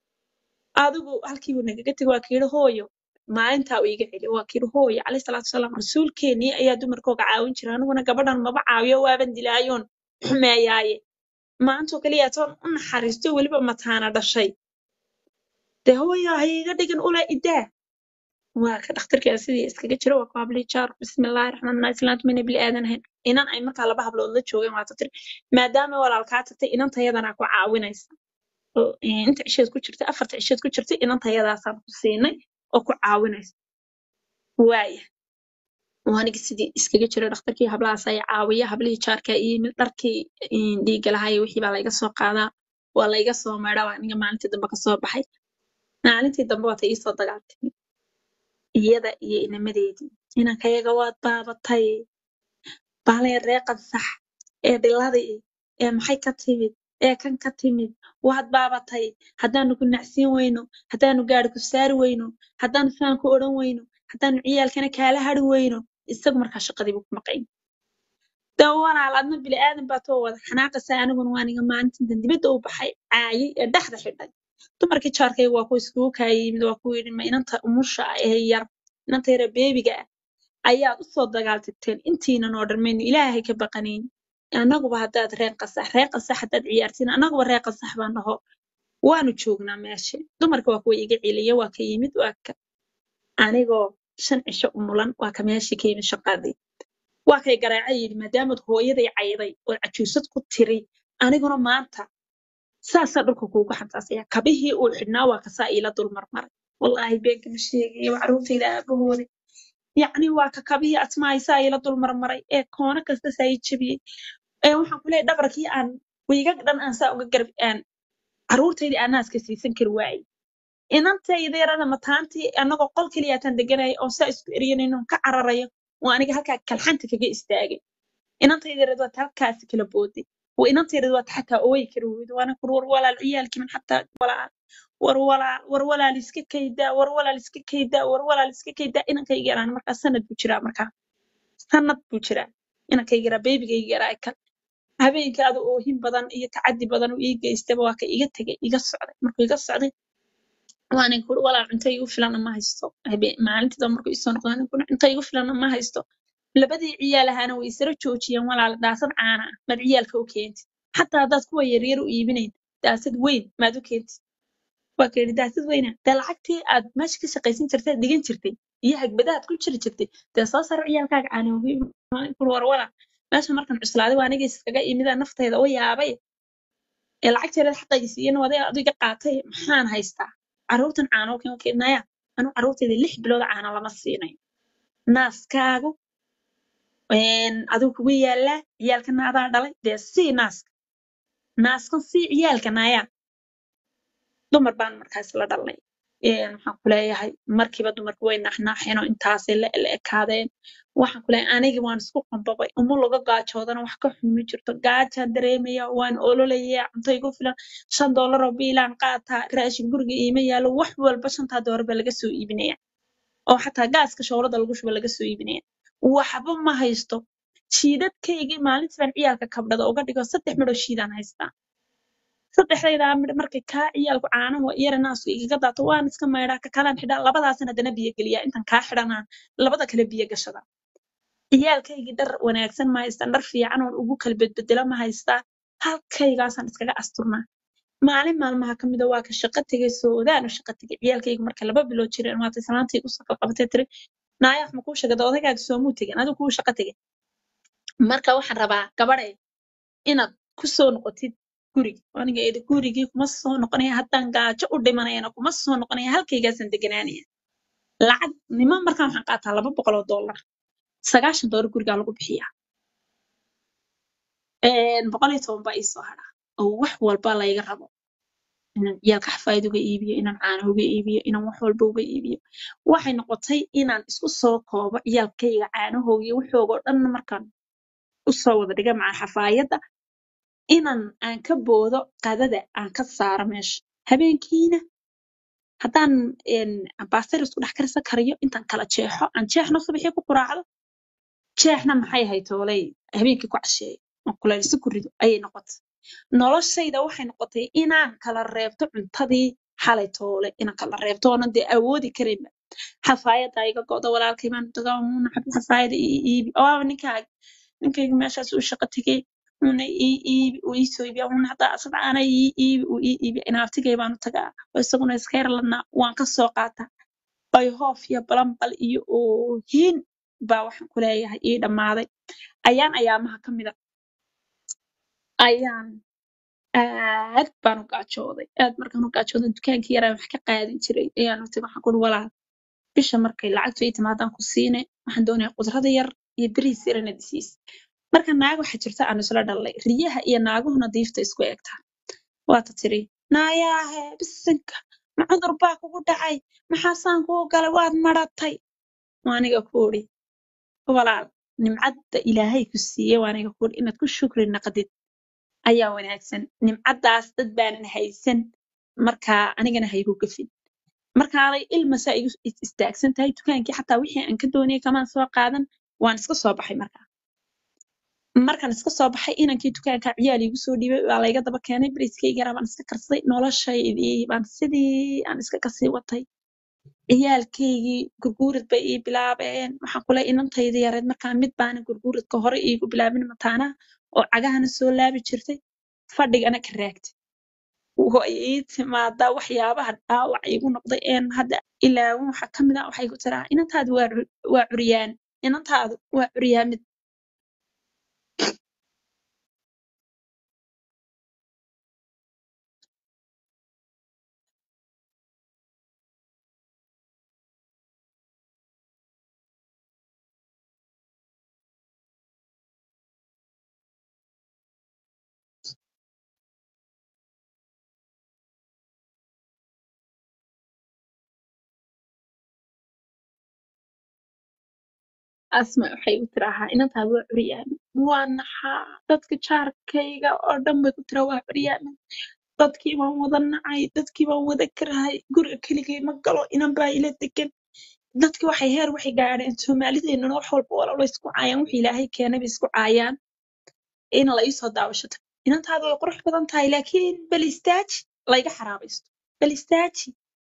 Speaker 2: adigu halkiibu nagaga tegi waa kayidhi hooyo maalintaa uu iga celi waa kayidhi hooyo calayhi salaatu wasalaam rasuulkeenii ayaa dumarkooga caawin jira aniguna gabadhan maba caawiyo waaban dilaayoon xumeeyaaye maantoo kaliya toon u naxariisto weliba mataana dhashay dee hooyo ha iga dhigin ula idaa waa ka dhakhtarkii sidii iskaga jiro waa ku hablii jaar bismillaahi raxmaan raxiim islaantu mayna bili aadan ahayn inan ay markaa laba hablood la joogeen waata tiri maadaama walaalkaa tagtay inantayadana ku caawinaysa oo eh, inta cisheed ku jirtay afarta cisheed ku jirtay inantayadaasaan ku siinay oo ku caawinaysa waaya waanigi sidii iskaga jiro dhakhtarkii hablahaas ay caawiya hablihii jaarkaa iyo yimid dharkii eh, dhiigga lahaa iyo wixii baa layga soo qaadaa waa layga soo maydhaa waa aniga maalintii dambe kasoo baxay maalintii dambe waata iisoo dagaaltay iyada iyo inamadeedii inankayaga waad baabatay baalaya reeqan sax ee dhiladii ee maxay ka timid ee kan ka timid waad baabatay haddaanu ku nacsiin weyno haddaanu gaari ku saari weyno haddaanu faan ku odhan weyno haddaanu ciyaalkana kaala hari weyno isagu markaa shaqadii buu ku maqayn dee walaal adna bini aadan baa too wada xanaaqaysa aniguna waa niga maalintan dibadda u baxay caayay ee dhexda xidhay dumarkii jaarkayga waa kuwa iskugu kaaya yimid waa kuwa yidhi ma inanta umusha ah ee yar inanta yara beebiga ah ayaad usoo dagaaltagteen intiinan oo dhan maynu ilaahay ka baqanayn annaguba haddaad reen qasax reen qasax haddaad ciyaartiin annaguba reen qasax baan dhaho waanu joognaa meesha dumarka waa kuwa iga celiya waa ka yimid waa ka anigoo shan cisho umulan waa ka meeshii ka yimid shaqadii waa kay garaaca yidhi maadaamaad hooyaday cayday oo cajuusad ku tiri aniguna maanta saasaa dhulka kuugu xantaasaya kabihii uu xidhnaa waa kasaa iila dul marmaray wallaahi beenka ma sheegayo waa carruurtayda aabahooda yacni waa ka kabihii asmaayisaa iila dul marmaray ee koono kasta saa ii jabiyey ee waxaan ku leeyahay dhabarkii aan wiigag dhan aan saa uga garb aan carruurtaydii aan naaska siisan kari waayey inantayda yarada mataantii annagoo qol keliyaataan deganaya oo saa isku eryanayno ka cararayo oo aniga halkaa kalxanta kaga istaagay inantayda yarad waata halkaasi kala booday oo inantayda waata xataa ooyi kari weydo waana kur war walaal ciyaalkii man xataa walaal war walaal war walaal iska kaydaa war walaal iska kaydaa war walaal iska kaydaa inankayga yaraan markaa sanad buu jiraa markaa sanad buu jiraa inankayga yaraa beebigayga yaraa kal habeenkii adu oohin badan iyo tacadi badan uu ii geystaba waa ka iga tegay iga socday markuu iga socday waanin kuri walaal cunto igu filana ma haysto habeen maalintiida markuu isoo noqdo anin kuri cunto igu filana ma haysto labadii ciyaal ahaana way isara joojiyeen walaal daasad caana ah maad ciyaalka u keentid xataa haddaad kuwa yaryar u iibinayn daasad weyn maad u keentid waa ka yidhi daasad weyna dee lacagtii aad meesha ka shaqaysan jirtay aad dhigan jirtay iyo hagbadaad ku jiri jirtay dee soo saro ciyaalkaaga caana kuri war walaal meesha markan cuslaaday waa aniga iskaga imida naftayda u yaabay ee lacagteeda xaqayga siiyana waday adiga qaatay maxaan haystaa carruurtan caano kan keenaya anu carruurtayda lix bilood caana lama siinayo naaskaagu adigu kugu yaalaa ciyaalkana adaa dhalay dee sii naaska naaskan sii ciyaalkana ayaa dumar baan markaas la dhalnay waxaan ku leeyahay markiiba dumarku way naaxnaaxeen oo intaasay la la ekaadeen waxaan ku leeyahay anigi waan isku qambabay uma laga gaajoodana wax ka xun ma jirto gaajaan dareemaya waan ololaya cunto igu filan shan doolar oo biilaan qaataa raashin guriga iima yaalo wax walba shantaa doolar baa laga soo iibinaya oo xataa gaaska shoolada lagu shuba laga soo iibinaya waxba ma haysto shiidadkaygii maalintii baan ciyaalka kabdhada uga dhigo saddex midhoo shiidaan haystaa saddexdaydaa midh markay kaa ciyaalku caanahu iyara naasku igaga daato waan iska maydhaa ka kalaan xidhaa labadaasan haddana biyo geliyaa intan kaa xidhanaa labada kale biyo gashada ciyaalkaygii dhar wanaagsan ma haystaan dhar fiican oon ugu kala bedbedela ma haystaa halkaygaasaan iskaga asturnaa maalin maalmaha ka mida waa ka shaqo tegay soodaan u shaqo tegay ciyaalkayga marka laba bilood jireen waatay salaantii usoo kala qabatay tiri naaya wax ma kuu sheegada odagaaga soomuu tegin adigu kuu shaqo tegay marka waxaan rabaa gabadhay inaad ku soo noqotid guriga aniga eeda gurigii kuma soo noqonaya haddaan gaajo u dhimanayana kuma soo noqonaya halkaygaasaan deganaanaya lacag niman markaan waxaan qaataa laba boqol oo dollar sagaashan dollar gurigaa lagu bixiyaa boqol iyo toban baa iisoo hadhaa oo wax walba layga rabo inaan ciyaalka xafaayad uga iibiyo inaan caano uga iibiyo inaan wax walba uga iibiyo waxay noqotay inaan isku soo koobo ciyaalkayga caanahooga iyo waxooga oo dhan markaan usoo wada dhiga maca xafaayadda inaan aan ka boodo qadada aan ka saaro meesha habeenkiina haddaan baastar isku dhex karisa kariyo intaan kala jeexo aan jeexna subaxii ku quraacdo jeexna maxay ahayd tooley habeenkii ku casheeyo oo kuleelisa ku rido ayay noqotay noloshayda waxay noqotay inaan kala reebto cuntadii xalay toole inaan kala reebto oonan dee awoodi karinba xafaayadda iga go'da walaalkay baan tagaa una xafaayada ii iibi oo ninkaaga ninkayga meeshaas uu shaqo tegey una ii iibi uu ii soo iibiya una haddaa asad aana ii iibi uu ii iibi inaabtigay baanu tagaa oo isaguna iska yar ladnaa waan ka soo qaataa bayhoof iyo balanbal iyo oohin baa waxaan ku leeyahay ii dhammaaday ayaan ayaamaha ka mida ayaan aad baan u gaajooday aad markaan u gaajooday dukaankii yaraa wax ka qaadin jiray ayaan u tagay waxaan kuri walaal bisha markay lacagtu ii timaadaan ku siine waxaan doonayaa qudrada yar iyo beriis yar inaad isiis marka naag waxaa jirta aan isla dhalnay riyaha iyo naaguhuna diifta isku eegtaan waata tiri naayaahe bisinka ma cudur baa kugu dhacay maxaasaan kuu galay waad maratay waa aniga ku uri walaal nimcadda ilaahay ku siiyey waaniga kuuri inaad ku shukri naqdid ayaa wanaagsan nimcaddaas dad baanan haysan markaa anigana haygu gafin markaanay ilmasaa igu is- istaagsan tahay dukaankii xataa wixii aan ka doonayay kamaan soo qaadan waan iska soo baxay markaa markaan iska soo baxay inankii dukaanka ciyaal iigu soo dhiibay waa layga daba keenay bariiskayga yaraa baan iska karsaday noloshaydii baan sidii aan iska kasii watay ciyaalkaygii gurguurad bay ii bilaabeen waxaan kule inantayda yareed markaa mid baana gurguuradka hore iigu bilaabin mataanaha oo cagahana soo laabi jirtay fadhigana ka raagtay way ii timaadaa waxyaabaha dhaawac iigu noqday een hadda ilaawan waxa ka mid ah waxay ku tiraa inantaadu waa cu- waa curyaan inantaadu waa curyaamid asma waxay u tiraahaa inantaadu waa curyaamin waa naxaa dadka jaarkayga oo dhan bay ku tiraa waa curyaamin dadkii baan wada nacay dadkii baan wada karahay guriga keligay ma galo inan baa ila degan dadki waxay heer waxay gaadheen soomaalideennana wax walba wala way isku caayaan wixii ilaahay keenay bay isku caayaan in la iisoo daawashato inantaadu way qurux badan tahay laakiin bal istaaji layga xaraabaysto bal istaaji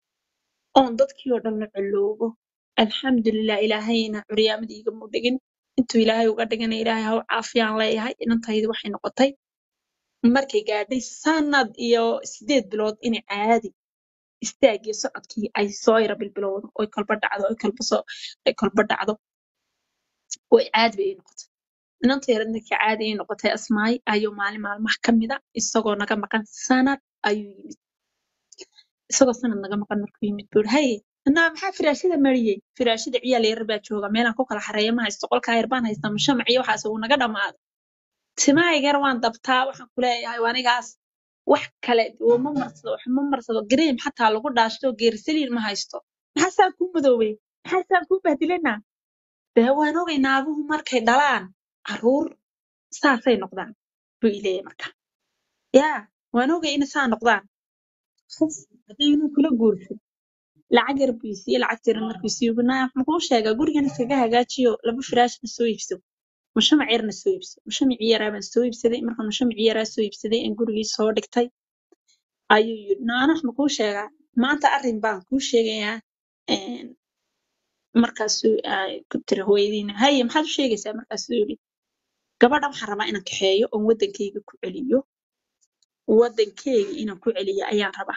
Speaker 2: oon dadkii oo dhan la coloobo alxamdulilah ilaahayna curyaamadii igama dhigin intuu ilaahay uga dhigana ilaahay ha u caafiyaan leeyahay inantaydi waxay noqotay markay gaadhay sanad iyo sideed bilood inay caadi istaagii socodkii ay soo yara bilbilowdo oy kolba dhacdo oy kolba soo ay kolba dhacdo way caadi bay ii noqotay inanta yaradna ka caadi ii noqotay asmaay ayuu maalin maalmaha ka mida isagoo naga maqan sanad ayuu yimid isagoo sanad naga maqan markuu yimid buu yidhi haye anaa maxaa firaashada mariyey firaashada ciyaal yar baa jooga meelaan ku kala xareeya ma haysto qolkaa yar baan haystaa mushamac iyo waxaas uu naga dhammaaday timahaygar waan dabtaa waxaan ku leeyahay waa anigaas wax kale oo ma marsado wax ma marsado gareem xataa lagu dhaashto geersaliin ma haysto maxaa saan kuu madoobay maxaa saan kuu bahdilanaa dee waan ogay naaguhu markay dhalaan caruur saasay noqdaan buu ileeyahay marka yaa waan ogay inay saa noqdaan khas haddaynu kula guursan lacag yar buu isiiyey lacag yar markuu isiiyo naa muxuu sheegaa gurigan iskaga hagaajiyo laba firaashna soo iibso mushamac yarna soo iibso mushamacii yaraa baan soo iibsaday markaan mushamacii yaraa soo iibsaday aan gurigii soo dhigtay ayuu yidhi naanax makuu sheegaa maanta arrin baan kuu sheegayaa een, markaasuu ay ku tiri hooyadiina haye maxaad u sheegaysaa markaasuu yidhi gabadha waxaan rabaa inaan kaxeeyo oon waddankayga ku celiyo waddankayga inaan ku celiyo ayaan rabaa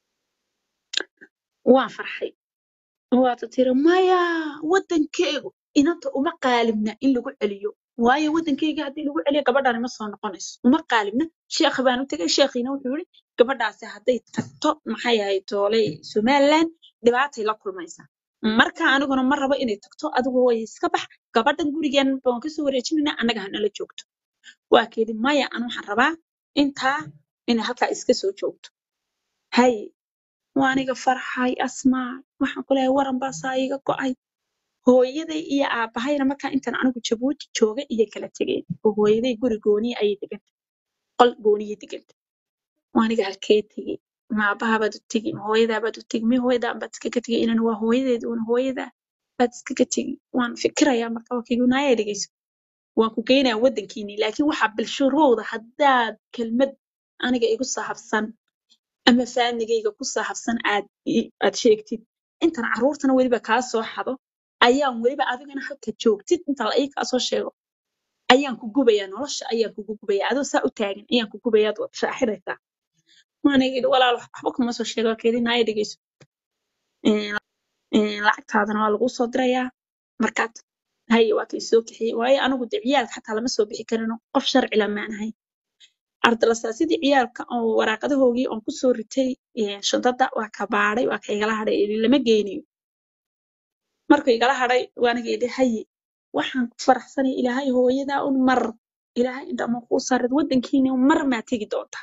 Speaker 2: waan farxay waata tiri maya waddankaygu inanta uma qaalibna in lagu celiyo waayo waddankayga haddii lagu celiyo gabadhani ma soo noqonayso uma qaalibna sheekh baan u tegay sheekhiina wuxuu yidhi gabadhaasi hadday tagto maxay ahayd tooley somaliland dhibaatay la kulmaysaa marka aniguna ma rabo inay tagto adigu way iska bax gabadhan gurigeen baan kasoo wareejinaynaa annaga hanala joogto waa keedi maya an waxaan rabaa intaa inay halkaa iska soo joogto haye waa aniga farxay asmaa waxaan ku leeyahay waran baasaa iga go'ay hooyaday iyo aabahayna markaa intaan anigu jabuuti jooga iyo kala tegeen oo hooyaday guri gooniya ayay deganta qol gooniya deganta waa aniga halkee tegey ma aabaha baad u tegi ma hooyadaa baad u tegi mi hooyadaa baad iskaga tegay inan waa hooyadeed una hooyadaa baad iskaga tegi waan fikirayaa marka waa kigunaaya dhegeyso waan ku geynayaa waddankiinii laakiin waxaa bilshuruuda haddaad kelmad aniga igu sahabsan ama faamigayga ku sahabsan aad i- aad sheegtid intan carruurtana weliba kaa soo xado ayaan weliba adigana halka joogtid inta la ii kaa soo sheego ayaan ku gubayaa nolosha ayaan kugu gubayaa adoo saa u taagan ayaan ku gubayaa ad shaaxiraysaa waaniga yidhi walaal waxba kuma soo sheego keedinaya dhegeyso Een, een, lacagtaadana waa laguu soo dirayaa markaad haye waa kay soo kaxiyey waayo anigu de ciyaalka xataa lama soo bixi karino qof sharci lamaan ahay ardalasaasiyadii ciyaalka oo waraaqadahoogii oon kusoo ritay een, shantada waa ka baadhay waa ka igala hadhay ili lama geynayo markuu igala hadhay waaniga yidhi haye waxaan ku faraxsanay ilaahay hooyadaa un mar ilaahay indhama kuu saarid waddankiina mar maa tegi doonta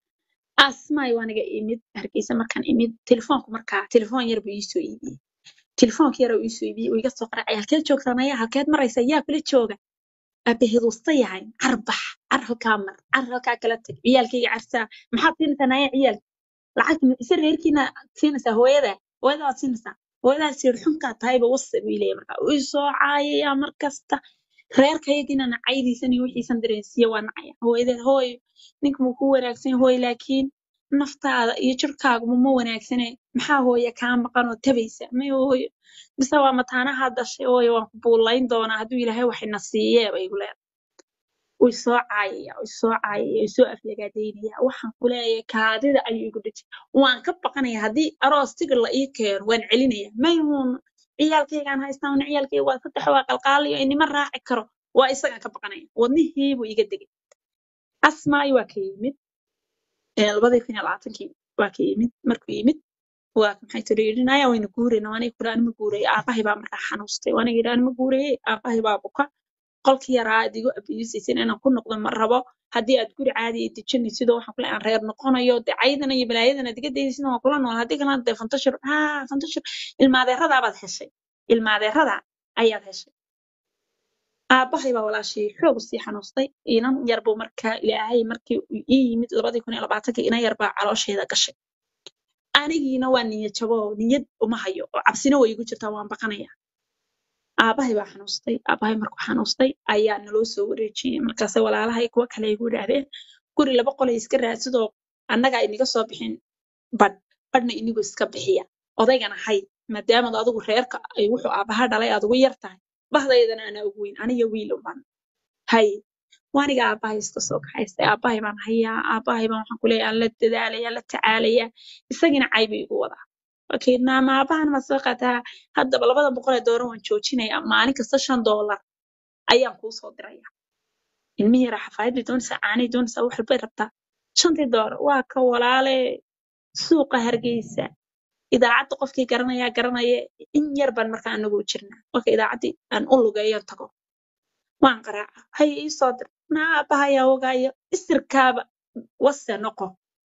Speaker 2: asmaay waaniga imid hargeysa markaan imid telefoonku markaa telefoon yar buu iisoo iibiyey telefoonka yar oo iisoo iibiyey uu iga soo qaracay halkeed joogtaa naya halkeed maraysa yaa kula jooga aabaheed wusta yahay carbax car halkaa mar car halkaa kala tag ciyaalkayga carsaa maxaad siinaysaa naya ciyaalka lacagta ma isa reerkiina siinaysaa hooyada hooyada waad siinaysaa hooyadaa siir xunkaa tahayba wasa buu leeyahay marka uu soo caayayaa mar kasta reerkayagina nacaydiisan iyo wixiisan dareensiiya waa nacaya hooyadeed hooyo ninka muu ku wanaagsan hooy laakiin naftaada iyo jirkaaguba ma wanaagsane maxaa hooye kaa maqan oo tabaysa may hooyo mise waa mataanaha dashay hooyo waan ku buulayn doonaa hadduu ilaahay waxina siiyeeba igu leedahay way soo caayaya way soo caayaya way soo aflagaadaynaya waxaan ku leeyahay kaadida ayuu igu dhejay waan ka baqanaya haddii aroos tigir la ii keeno waan celinaya mayhuun ciyaalkaygaan haystaa una ciyaalkayga waa saddex waa qalqaalayo inima raaci karo waa isagaan ka baqanaya wadnihiibuu iga degay asmaayo waa ka yimid ee labadii kun iyo labaatankii waa ka yimid markuu yimid waa maxay tiri yidhinaya wayna guurayna waaniga kula anima guuraya aabahay baa markaa xanuustay waaniga yidhi anima guuraye aabahay baa buka qolkii yaraa aad igu abiyusaysin inaan ku noqdo ma rabo haddii aad guri caadi ay dejinaysidoo waxaan kule aan reer noqonayo dee caydana iyo balaayadan aad iga dayaysid waan kula nool haddii kalena dee fantashir haa fantashir ilmaadeeradaa baad heshay ilmaadeerada ayaad heshay aabahay baa walaashii xoog sii xanuustay inan yar buu markaa ilaahay markii uu ii yimid labadii kun iyo labaatankii inan yar baa caloosheeda gashay anigiina waa niyad jabo oo niyad uma hayo oo cabsina way igu jirtaa waan baqanaya aabahay baa xanuustay aabahay markuu xanuustay ayaa naloo soo wareejiyey markaase walaalahay kuwa kale igu idhaahdeen guri laba qolay iska raadsadoo annagaa iniga soo bixin badh badhna inigu iska bixiya odaygana hay maadaamad adigu reerka ay wuxuu aabaha dhalay aad ugu yar tahay bahdaydana anaa ugu weyn aniga wiil uban hay waaniga aabahay iska soo kaxaystay aabahay baan hayaa aabahay baan waxaan kuleeyahay aan la dadaalaya la tacaalaya isagina caybu igu wadaa okay naama aabahan ma soo qaataa haddaba labada boqol ee doolar waan joojinaya maalin kasta shan doolar ayaan kuu soo diraya ilmihii yaraa xafaayadbay doonaysaa caanay doonaysaa wax walbay rabtaa shantii doolar waa ka walaale suuqa hargeysa idaacadda qofkii garanaya garanaya in yar baan markaa anagu u jirnaa marka idaacaddii aan u lugeeyo tago waan qaraaca hay ii soo dir naa aabahayaa ogaayo isirkaaba wase noqo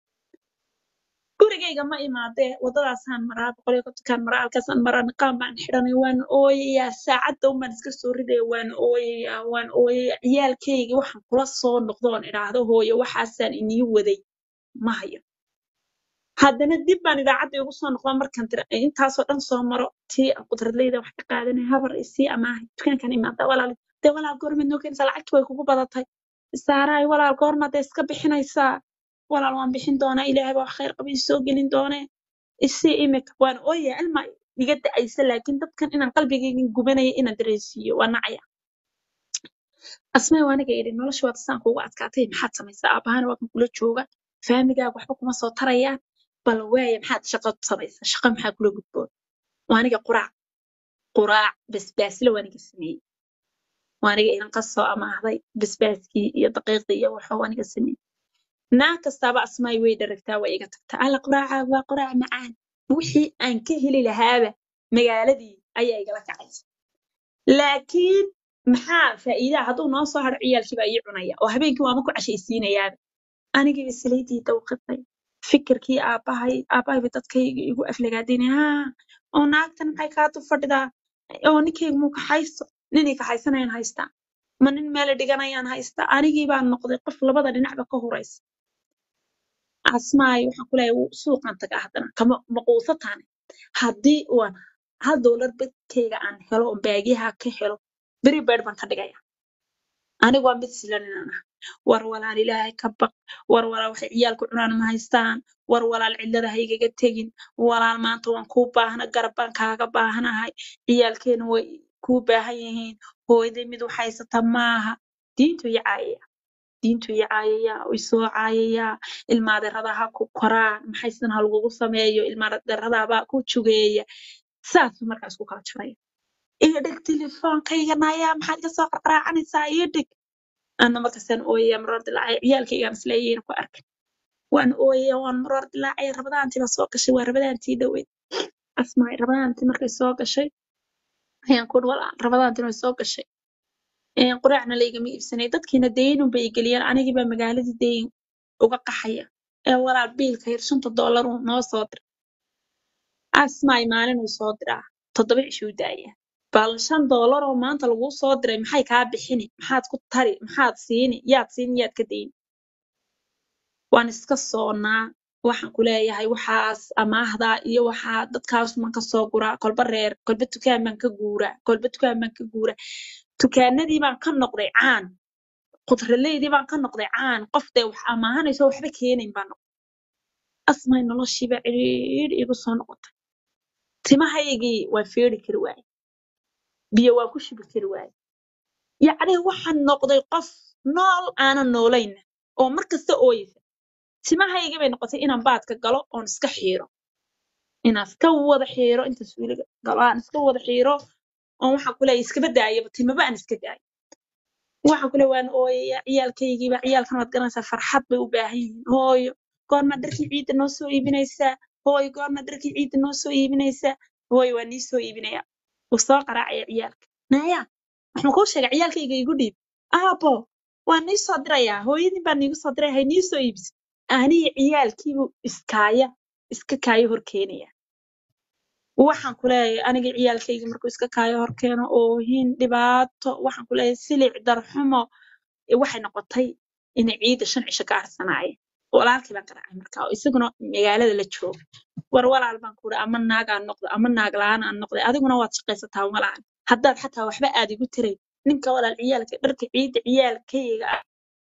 Speaker 2: gurigayga ma imaadee waddadaasaan maraa boqol iyo kontonkaan maraa halkaasaan maraa niqaan baan xidhanay waan ooyayaa saacadda unbaan iska soo ridaya waan ooyayaa waan ooyayaa ciyaalkayga waxaan kula soo noqdoon idhaahdo hooyo waxaasaan inii waday ma hayo haddana dib baan idaacadda igu soo noqdaa markaan tira intaasoo dhan soo maro tii aan qudradleyda wax ka qaadanay habar isii amaahay dukaankan imaada walaal dee walaal goormaad noo keenaysaa lacagti way kugu badatay saaraay walaal goormaad dee iska bixinaysaa walaal waan bixin doonaa ilaahay baa wax khayr qaba ii soo gelin doonee isii imika waan ooyaya ilma iga da'aysa laakiin dadkan inaan qalbigayga gubanaya inaan dareensiiyo waa nacaya asmay waa aniga idhi nolosha waad saan kuugu adkaatay maxaad samaysaa aabahana waa kan kula jooga faamigaaga waxba kuma soo tarayaan bal waaya maxaad shaqo samaysaa shaqa maxaa kula gudboon waa aniga quraac quraac basbaasle waa aniga sameeyey waa aniga inan ka soo amaahday basbaaskii iyo daqiiqdii iyo waxuu aniga sameeyey naag kastaaba asmaay way dharagtaa waa iga tagtaa alla quraaca waa quraac macaan wixii aan ka heli lahaaba magaaladii ayaa igala kacaysa laakiin maxaa faa'iidaa hadduu noo soo haro ciyaalkii baa ii cunaya oo habeenkii waama ku cashaysiinayaaba anigiiba salaydii dawqatay fikirkii aabbahay aabbahayba dadkayga igu aflagaadinay haa oo naagtan maxay kaa dul fadhidaa oo ninkayga muu kaxaysto ninay kaxaysanayaan haystaa ma nin meela dhiganayaan haystaa anigii baan noqday qof labada dhinacba ka horaysa asmaay waxaan ku leeyahay suuqaan tagaa haddana kama maquusataane haddii uan hal doolar badkayga aan helo oo baagyaha ka helo beri beer baan ka dhigaya anigu waa mid silan inaan ah war walaal ilaahay ka baq war walaal waxay ciyaalku cunaan ma haystaan war walaal cidlada ha igaga tegin walaal maanta waan kuu baahna garab baan kaaga baahanahay ciyaalkeena way kuu baahan yihiin hooyaday mid wax haysata maaha diintu iyo caayaya diintu iyo caayayaa way soo caayayaa ilmaadeeradaha ku koraan maxaysan ha lagugu sameeyo ilmaadeeradaabaa ku jugeeya saasuu markaa isku kala jaraya iyo dhig telefoonkayga nayaa maxaad iga soo qarqaraacanaysaa iyo dhig ana markaasaan ooyaya maroor dilaacay ciyaalkaygaan isleeyayna ku arkay waan ooyaya waan maroor dilaacay rabadaantii baa soo gashay waa rabadaantii dhoweyd asmaay rabadaantii markay soo gashay ayaan ku walaal rabadaantiina way soo gashay quraacna laygama iibsanay dadkiina daynun bay geliyeen anigii baa magaaladii dayn uga qaxaya ee walaal biilka yar shanta doolar uu noo soo dir asmaay maalinuu soo diraa toddoba cishuu daaya bal shan doolar oo maanta laguu soo diray maxay kaa bixini maxaad ku tari maxaad siini yaad siini yaad ka dayni waan iska soonaa waxaan ku leeyahay waxaas amaahdaa iyo waxaa dadkaas man ka soo guraa kolba reer kolba dukaan baan ka guuraa kolba dukaan baan ka guuraa dukaanadii baan ka noqday caan qudraleydii baan ka noqday caan qof dee wax amaahanayso waxba keenayn baan noqday asmay noloshiiba cidhiidh igu soo noqotay timahaygii waan feeri kari waaye biyo waan ku shubi kari waaye yacni waxaan noqday qof nool aanan noolayna oo mar kasta ooyeysa timahaygii bay noqotay inaan baadka galo oon iska xiiro inaan iska wada xiiro inta suuliga galo aan iska wada xiiro oon waxaan ku leeyahay iskaba daayaba timaba aan iska daayo waxaan ku leeyahay waan ooyaya ciyaalkaygiiba ciyaalkan waad garanaysaa farxad bay u baahan yihiin hooyo goormaa dharkii ciidda noo soo iibinaysaa hooyo goormaa dharkii ciidda noo soo iibinaysaa hooyo waa nii soo iibinaya wuu soo qaraacaya ciyaalka naya waxaan kuu sheegay ciyaalkayga igu dhiib aabo waa nii soo dirayaa hooyadin baa niigu soo diray hay nii soo iibisa aniga ciyaalkiibuu iskaaya iska kaayo hor keenaya waxaan ku leeyahay aniga ciyaalkayga markuu iska kaayo hor keeno oohin dhibaato waxaan ku leeyahay silic darxumo ee waxay noqotay inay ciidda shan cisho ka arsanaaya walaalkii baan qaraacay marka oo isaguna magaalada la jooga war walaal baan kuuri ama naag aan noqdo ama naag la-aan aan noqday adiguna waad shaqaysataa walaan haddaad xataa waxba aad igu tirayn ninka walaal ciyaalka dharka ciidda ciyaalkayga ah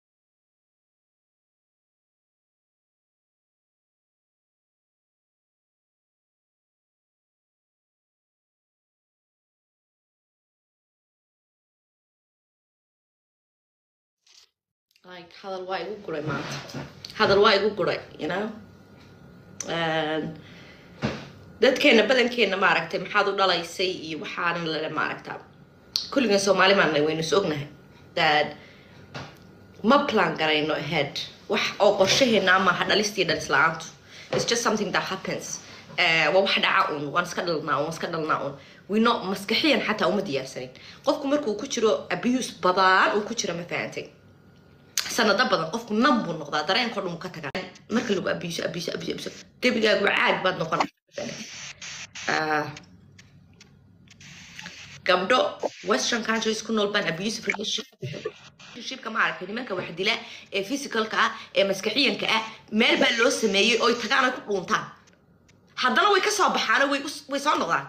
Speaker 1: like hadal waa igu guray maanta hadal waa igu guray you know And dadkeena badankeena maaragtay maxaad u dhalaysay iyo waxaanan lale maaragta kulligan soomaali maanay waynu is ognahay that ma plan garayno ahead wax oo qorshaheena maaha dhalistii dhalis la-aantu it's just something that happens Eh, waa wax dhaca un waan iska dhalnaa un waan iska dhalnaa un wino maskaxiyan xataa uma diyaarsanin qofku markuu ku jiro abuse badan uu ku jiro ma fahantay sanado badan qofku nan buu noqdaa dareenkoo dhan uu ka tagaa marka lagu abiiso abiiso abiiso abiiso gebigaagu caag baad noqon Ah, gabdho western countries ku nool baan abusive relationshipka ma aragtay nimanka wax dila ee physicalka ah ee maskaxiyanka ah meel baa loo sameeyey oy tagaan ay ku dhuuntaan haddana way ka soo baxaan way us- way soo noqdaan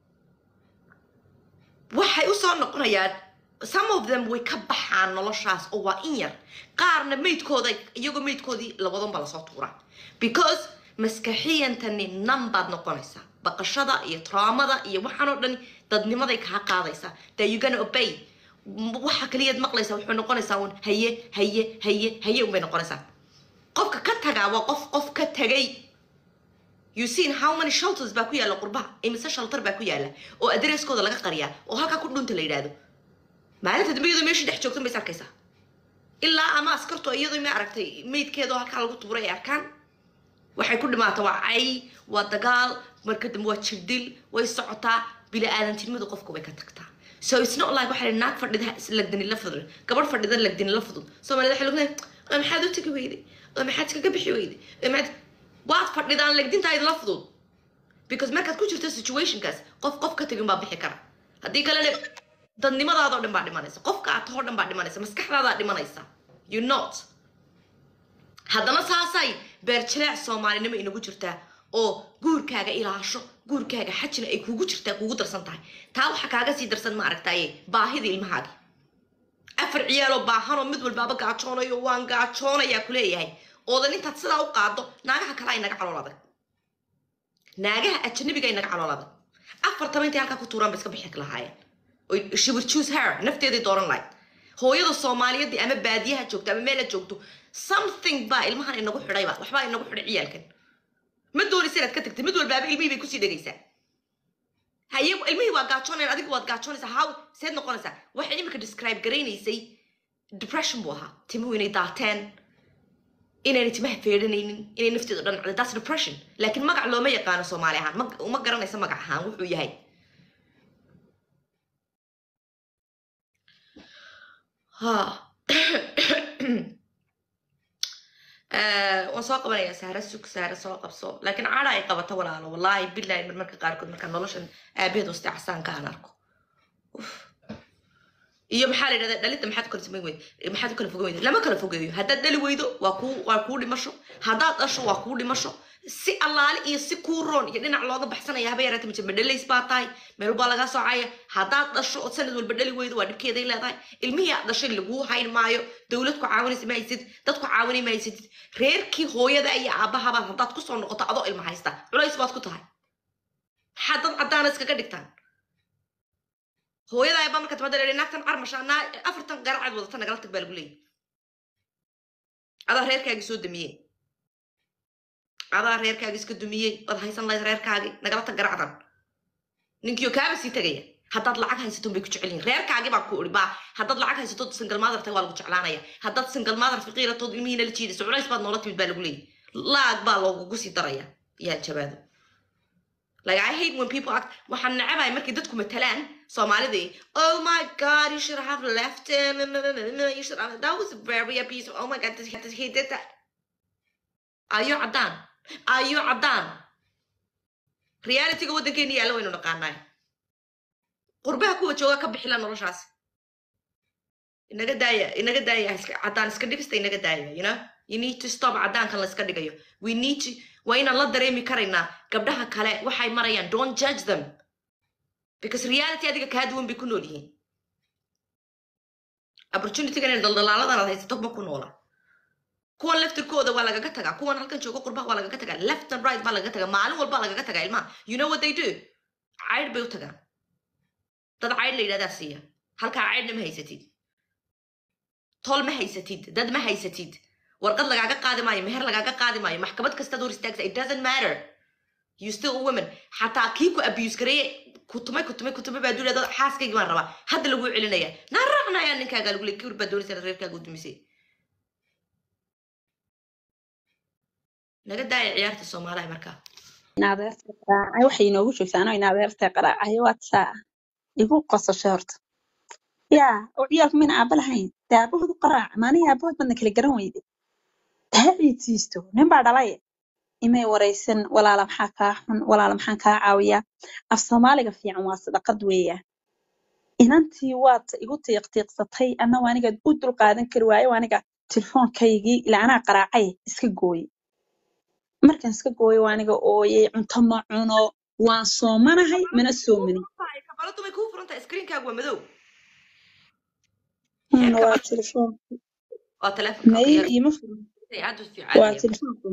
Speaker 1: waxay usoo noqonayaan some of them way ka baxaan noloshaas oo waa in yar qaarna meydkooda iyagoo meydkoodii labadan baa lasoo tuuraa because maskaxiyantani nan baad noqonaysaa baqashada iyo traumada iyo waxaan oo dhan dadnimaday kaa qaadaysaa that you gonna obey M- waxa kaliyaad maqlaysaa wuxuu noqonaysaa un haye haye haye haye unbay noqonaysaa qofka ka tagaa waa qof qof ka tagay you seen how many shelters baa ku yaala qurbaha imise shelter baa ku yaala oo adareskooda laga qariyaa oo halkaa ku dhunta la yidhaahdo maalinta dambe iyadoo meesha dhex joogtan bays arkaysaa ilaa ama askarto iyadoo ma aragtay meydkeedoo halkaa lagu tuuray ay arkaan waxay ku dhimaata waa cay waa dagaal marka dambe waa jirdil way socotaa bili aadantinimadu qofku way ka tagtaa so it's not like waxaa naag fadhida lagdani la fudud gabadh fadhida lagdani la fudud soomaalida waxay lugnahay oo maxaad u tegi weyday oo maxaad kaga bixi weyday oo maxaad waad fadhidaan legdintaa idinla fudud because markaad ku jirto situationkaas qof qof ka tegin baa bixi kara haddii kalena dadnimadaadoo dhan baa dhimanaysa qofka aad tahoo dhan baa dhimanaysa maskaxdaadaa dhimanaysa you not haddana saasay beerjileec soomaalinimo inagu jirtaa oo guurkaaga ilaasho guurkaaga xajina ay kugu jirtaa kugu darsan tahay taa waxa kaaga sii darsan ma aragtaye baahida ilmahaagi afar ciyaaloo baahanoo mid walbaaba gaajoonayo waan gaajoonayaa kuleeyahay oodan intaad sidaa u qaado naagaha kale ay naga calool adag naagaha ajanabiga ay naga calool adag afartaba intay halkaa ku tuuraan ba iska bixi lahaayeen oy she would choose her nafteeday dooran lahayd hooyada soomaaliyeedii ama baadiyaha joogto ama meela joogto something baa ilmahan inagu xidhayba waxbaa inagu xidhay ciyaalkan ma doonaysa inaad ka tagtay mid walbaaba ilmihii bay kusii dhegaysaa haye ilmihii waa gaajoonayaan adigu waad gaajoonaysaa how seed noqonaysaa waxay imika describe garaynaysay depression buu ahaa timuhu inay daateen inayna timaha feedhanaynin inay nafteedu dhan dhacday that's depression laakiin magac looma yaqaano soomaali ahaan ma uma garanaysa magac ahaan wuxuu yahay ha Eh, waan soo qabanayaa saara sug saara soo qabso laakiin caada ay qabato walaalo wallaahi bilahi marmarka qaarkood markaa noloshan aabaheed wasta casaanka aan arko Uf. iyo maxaa la yidhahdaa dhalinta maxaad u kala samayn weyda maxaad u kala fogeyn weyda lama kala fogeeyo haddaad dhali weydo waa kuu waa kuu dhimasho haddaad dhasho waa kuu dhimasho si allaale iyo si kuu roon iyo dhinac looga baxsanaya haba yaraata maje madhalays baa tahay meel baa lagaa soocaya haddaad dhasho oo sanad walba dhali weydo waa dhibkeeday leedahay ilmihii aad dhashay laguu hayn maayo dowlad ku caawinaysa ma haysatid dad ku caawinay ma haysatid reerkii hooyada iyo aabahabaad haddaad kusoo noqoto adoo ilma haysta culays baad ku tahay maxaad dad caddaana iskaga dhigtaan hooyada ayaa baa marka timaada leedahay naagtan carmasha naa afartan garacaad wadata nagala tag baa lagu leeyahy adaa reerkaagii soo damiyey adaa reerkaagii iska dumiyey waad haysan lahayd reerkaagii nagala tag garacdan ninkiyo kaaba sii tegaya haddaad lacag haysato bay ku jecel yihin reerkaagii baa ku uri baa haddaad lacag haysato single mother tahay waa lagu jeclaanaya haddaad single mother faqiiratood ilmihiina la jiidayso culays baad noola timid baa lagu leeyahy laag baa loogugu sii daraya yaa jabaado Like I hate when people act. waxaan nacabahay markay dadku matalaan Soomaalidii. Oh my God, you should have left him. You should have. That was very abusive. Oh my God, this, this, he did that. Ayo cadaan. Ayo cadaan. Reality-ga waddankeena yaalla waynu naqaanaa. Qurbaha kuwa jooga ka bixila noloshaas. Inaga daaya, inaga daaya, iska- cadaan iska dhigista inaga daaya, you know? You need to stop cadaankan la iska dhigayo. We need to, waa inaan la dareemi karaynaa gabdhaha kale waxay marayaan don't judge them because reality adiga kaa duwan bay ku nool yihiin opportunitygan in daldalaaladan aad haysato ma ku noola kuwan laftirkooda waa lagaga tagaa kuwan halkan jooga qurbaha waa lagaga tagaa left and right baa lagaga tagaa maalin walbaa lagaga tagaa ilmaha you know what they do caydh bay u tagaan dad caydh la yidhahdaa siiya halkaa caydhna ma haysatid tol ma haysatid dad ma haysatid warqad lagaaga qaadi maayo meher lagaaga qaadi maayo maxkamad kastaad hor istaagta it doesn't matter you still a woman xataa kii ku abuse gareeye kutumay kutumay kutumay baa duulada xaaskaygi baan rabaa hadda laguu celinaya naa raacnaya ninkaagaa lagu leey kibir baa doonaysa reerkaaga u dumisay naga daaya ciyaarta soomaaliya markaa
Speaker 2: inadeerta qaraacay waxay inoogu joogtaa anoo inadeerta qaraacay waadsaa igu qosasho horta yaa oo ciyaalku mina aaba lahayn dee aabahoodu qaraac maanihi aabahood badna kala garan weyde ha ciidsiisto nin baa dhalay imay waraysan walaala maxaa kaa xun walaala maxaan kaa caawiyaa af soomaaliga fiican waa sadaqad weeyaan inantii waad igu tiiqtiiqsatay anna waa aniga u dul qaadan kari waayo waa aniga telefoonkaygii ilaa anaa qaraacay iska gooye markaan iska gooyo waa aniga ooyey cunto ma cuno waan soomanahay mana soomanin
Speaker 1: kabaladu may kuu furan tahay screenkaagu waa madow
Speaker 2: Huna
Speaker 1: Heerka
Speaker 2: waa
Speaker 1: bal-
Speaker 2: telefoon
Speaker 1: waa telefonka
Speaker 2: may
Speaker 1: yar
Speaker 2: iima furan
Speaker 1: aad u fiican
Speaker 2: waa
Speaker 1: yahay.
Speaker 2: telefoonka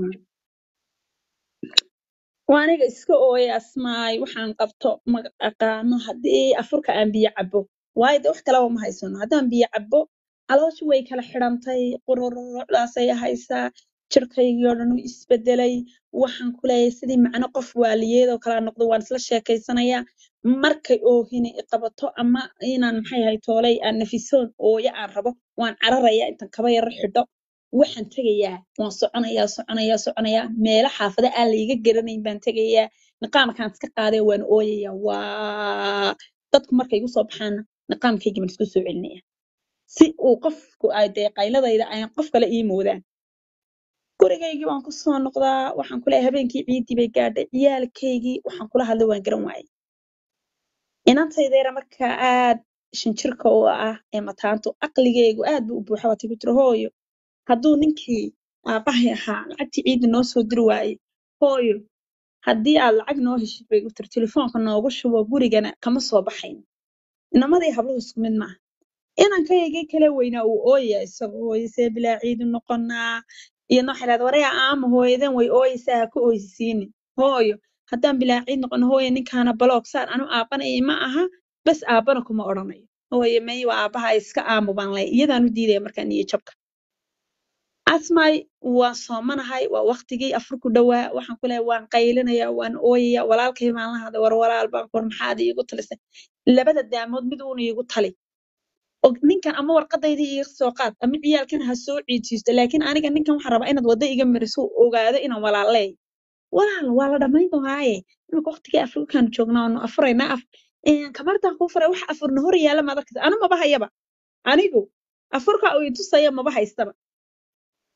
Speaker 2: waa aniga iska ooyay asmaay waxaan qabto ma aqaano haddii afurka aan biyo cabo waayo de wax kalaba ma haysano haddaan biyo cabo calooshu way kala xidhantay qururdaasay haysaa jirkaygii oo dhan u isbedelay waxaan ku leeyahay sidii macno qof waaliyeedoo kala noqdo waan isla sheekaysanayaa markay oohini i qabato ama inaan maxay ahay toolay aan nafisoon ooyo aan rabo waan cararayaa intaan kaba yaro xidho waxaan tegayaa waan soconayaa soconayaa soconayaa meelo xaafada aan layga garanayn baan tegayaa niqaamkaan iska qaadaya waan ooyayaa waa dadku markay igu soo baxaana niqaamkaygi baan isku soo celinaya si uu qofku ay dee qayladayda ayan qof kale ii moodaan gurigaygii waan kusoo noqdaa waxaan ku leeyahay habeenkii ciidii bay gaadhay ciyaalkaygii waxaan kula hadlay waan garan waayay inantaydeera markaa aad shinjirka u ah ee mataanto aqligeygu aad buu u buuxa waatay ku tiri hooyo hadduu ninkii aabahay ahaa lacagtii ciidda noo soo diri waayey hooyo haddii aad lacag noo heshid bay gu tiri telefoonka noogu shubo gurigana kama soo baxayn inamadii habluhu isku mid maaha inankaygii kale weynaa uu ooyaya isagoo hooyo see bilaa ciidu noqonaa iyadna waxay dhahdaa waraya aama hooyadan way ooyaysaa ha ku ooysiinin hooyo haddaan bilaa ciid noqono hooyo ninkaana baloog saar anu aabanaya ma aha bas aabana kuma odhanayo hooyo may waa aabaha iska aamu baan lay iyadaan u diidaya markaa niyo jabka asmaay waan soomanahay waa waqtigii afurku dhowaa waxaan ku leeyahay waan qaylinaya waan ooyaya walaalkay baan la hadlay war walaal baan ku war maxaad iigu talisay labada daamood mid uuna iigu tali og ninkan ama warqadaydii iga soo qaad ama ciyaalkan ha soo ciidsiisto laakiin aniga ninkan waxaan rabaa inaad wadda iga mariso uu ogaado inaan walaal leey walaal waa la dhammayn doonaaye imika waqtigii afrikaanu joognaa waanu afuraynaa af kamartaan kuu furay wax afurna hor yaala maad arkaysa anu maba hayaba anigu afurka uu i tusaya maba haystaba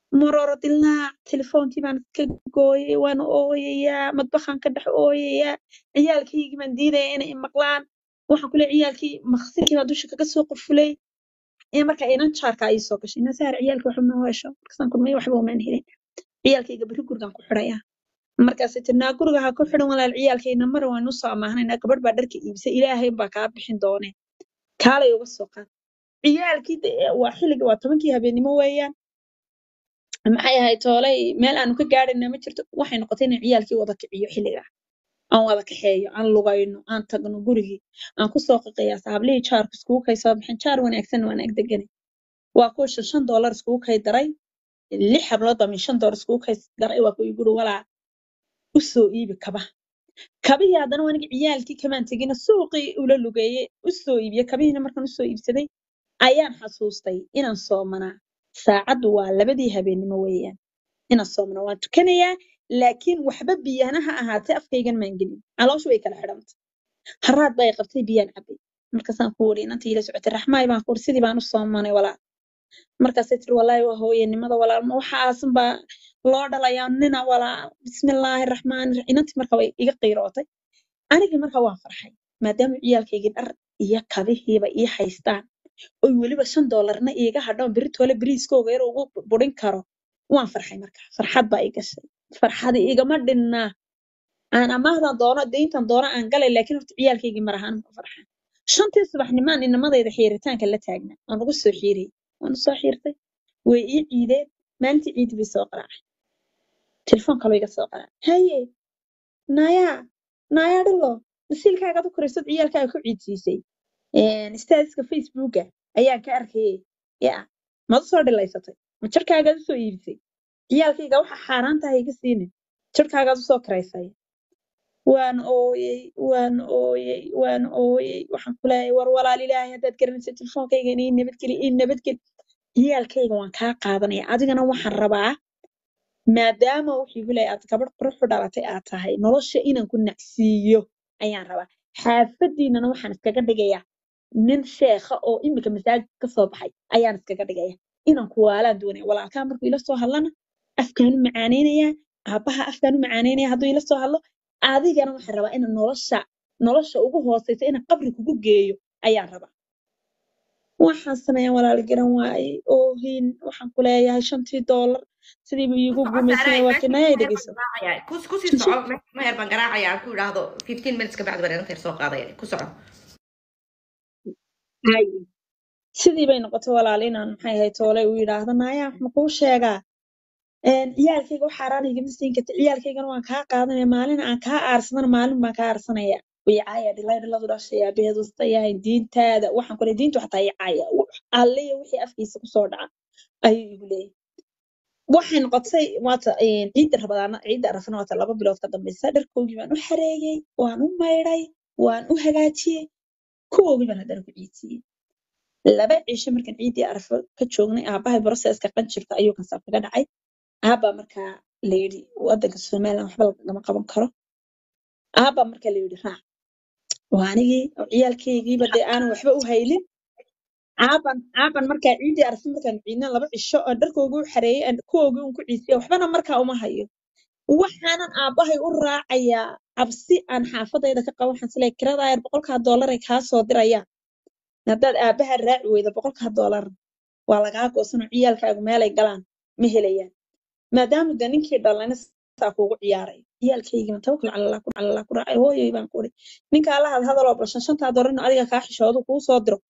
Speaker 2: maroro dilaac telefoonkii baan iska gooyay waan ooyayaa madbaxaan ka dhex ooyayaa ciyaalkaygii baan diidaya inay i maqlaan waxaan kule ciyaalkii maqsinkii baa dusha kaga soo qufulay ee marka inan jaarka ay soo gashay ina saar ciyaalka waxba ma hesho markaasaan kulmay waxba umaan helin ciyaalkayga berri gurigaan ku xidhayaa markaasay tiri naa guriga ha ku xidhan walaal ciyaalkayna mar waan usoo amaahnaynaa gabadh baa dharka iibisay ilaahay baa kaa bixin doonee kaalay uga soo qaad ciyaalkii de- waa xilliga waa tobankii habeenimo weeyaan maxay ahayd toolay meel aanu ka gaadhayna ma jirto waxay noqotay inaan ciyaalkii wada kiciyo xilliga aan wada kaxeeyo aan lugayno aan tagno gurigii aan kusoo qaqayaa saablihii jaarku iskugu kay soo bixin jaar wanaagsan waan ag deganay waa kuwa shan shan doolar iskugu kay daray lix hablood baa min shan doolar iskugu kay daray waa kuwa iguri walaa u soo iibi kaba kabihii haddana waa aniga ciyaalkii kamaan tegina suuqii ula lugeeyey u soo iibiyey kabihiina markaan usoo iibsaday ayaan xasuustay inaan soomanaa saacaddu waa labadii habeennimo weeyaan inaan soomanaa waan tukanayaa laakiin waxba biyana ha ahaatee afkaygan maan gelin calooshu way kala xidhantay haraad bay qabtay biyaan cabay markaasaan ku wari inantii ila socotay raxmaay baan ku wari sidii baan u soomanay walaal markaasay tiri walaahi waa hooyanimada walaal ma waxaasan baa loo dhalayaa nina walaal bismillaahi raxmaani raxiim inantii marka way iga qiirootay anigii marka waan farxay maadaama ciyaalkaygii dhar iyo kabihiiba ii haystaan oy weliba shan doolarna iiga hadhoon beritoole beriiskooga yar ugu burin karo waan farxay marka farxad baa i gashay farxadi igama dhinnaa aan amaahdan doono deyntan doono aan galay laakiin horta ciyaalkaygii mar ahaan ma farxan shantii subaxnimaan inamadayda xiiritaanka la taagnaa waan ugu soo xiiriyey waan usoo xiirtay way ii ciideen maalintii ciidi bay soo qaraacay telefoon kaloo iga soo qaraacay haye naayaa naayaa dhilo masiilkaagaad u koraysad ciyaalkaaga ku ciidsiisay statuska facebooka ayaan ka arkayay ya maad usoo dhilaysatay ma jarkaagaad usoo iibisay ciyaalkayga waxa xaaraan tahay iga siinin jarkaagaad usoo karaysay waan ooyey waan ooyey waan ooyey waxaan ku leeyahay war walaal ilaahay haddaad garanaysa telefoonkayga ii nabadgeli ii nabadgeli ciyaalkayga waan kaa qaadanaya adigana waxaan rabaa maadaama wuxuu igu leeyahay aad gabadh qurux u dhalatay aad tahay nolosha inaan ku nacsiiyo ayaan rabaa xaafadiinana waxaan iskaga dhigayaa nin sheekha oo imika masaajid ka soo baxay ayaan iskaga dhigaya inaan kuwaalaan doonaya walaalkaa markuu ila soo hadlana afkaan u macaaneynayaa aabbaha afkaan u macaanaynaya hadduu ila soo hadlo adigana waxaan rabaa inaan nolosha nolosha ugu hooseysa inaan qabri kugu geeyo ayaan rabaa waxaan sameeyaa walaal garan waaye oohin waxaan ku leeyahay shantii doolar sidiiba iigu gumaysanaya waa kinaya dhegeyso
Speaker 1: kusii soco meher baan garaacaya aan ku idhaahdo fifteen minutes ka bacdi baan inanta yar soo qaadaya ku soco
Speaker 2: Hay. sidii bay noqotay walaal inaan maxay ahayd toole u yidhaahdo naaya wax ma kuu sheegaa Een, ciyaalkayga wax xaaraan igama siin karta ciyaalkaygana waan kaa qaadanaya maalin aan kaa aarsadana maalin baan kaa aarsanaya wiicaaya dhilay dhiladu dhashay aabaheed wasta yahay diintaada waxaan kule diintu xataa icaaya alliya wixii afkiisa kusoo dhaca ayuu igu leeyahay waxay noqotay waata een, ciidda rabadaana ciidda arafana waata laba bilood ka dambeysa dharkoogii baan u xareeyey waan u maydhay waan u hagaajiyey kuwoogii baan haddana ku ciidsiiyey laba cisho markaan ciiddii arafo ka joognay aabahay broseska qanjirka ayuu kansaab kaga dhacay aabbaa markaa la yidhi waddanka somaliland waxba lagama qaban karo aabbaa markaa la yidhi raac waa anigii oo ciyaalkaygiiba dee aanan waxba u haylin aaban aaban markaa ciiddii arafo markaan ciidna laba cisho oo dharkoogii u xareeyey aan kuwoogii un ku ciisiya waxbana markaa uma hayo waxaanan aabbahay u raacayaa cabsi aan xaafadayda ka qabo waxaan isleeyahay kiradaa yar boqolkaa doolar ay kaa soo dirayaan haddaad aabbaha raaci weydo boqolkaa doolar waa lagaa goosanoo ciyaalkaagu meelay galaan ma helayaan maadaama de ninkii dhalana saa kuugu ciyaaray ciyaalkaygima tawakal cala allah kun cala allah ku raacay hooyoy baan ku uri ninka allahaad hadaloo balshan shantaa doolar inuu adiga kaa xishoodu kuu soo diro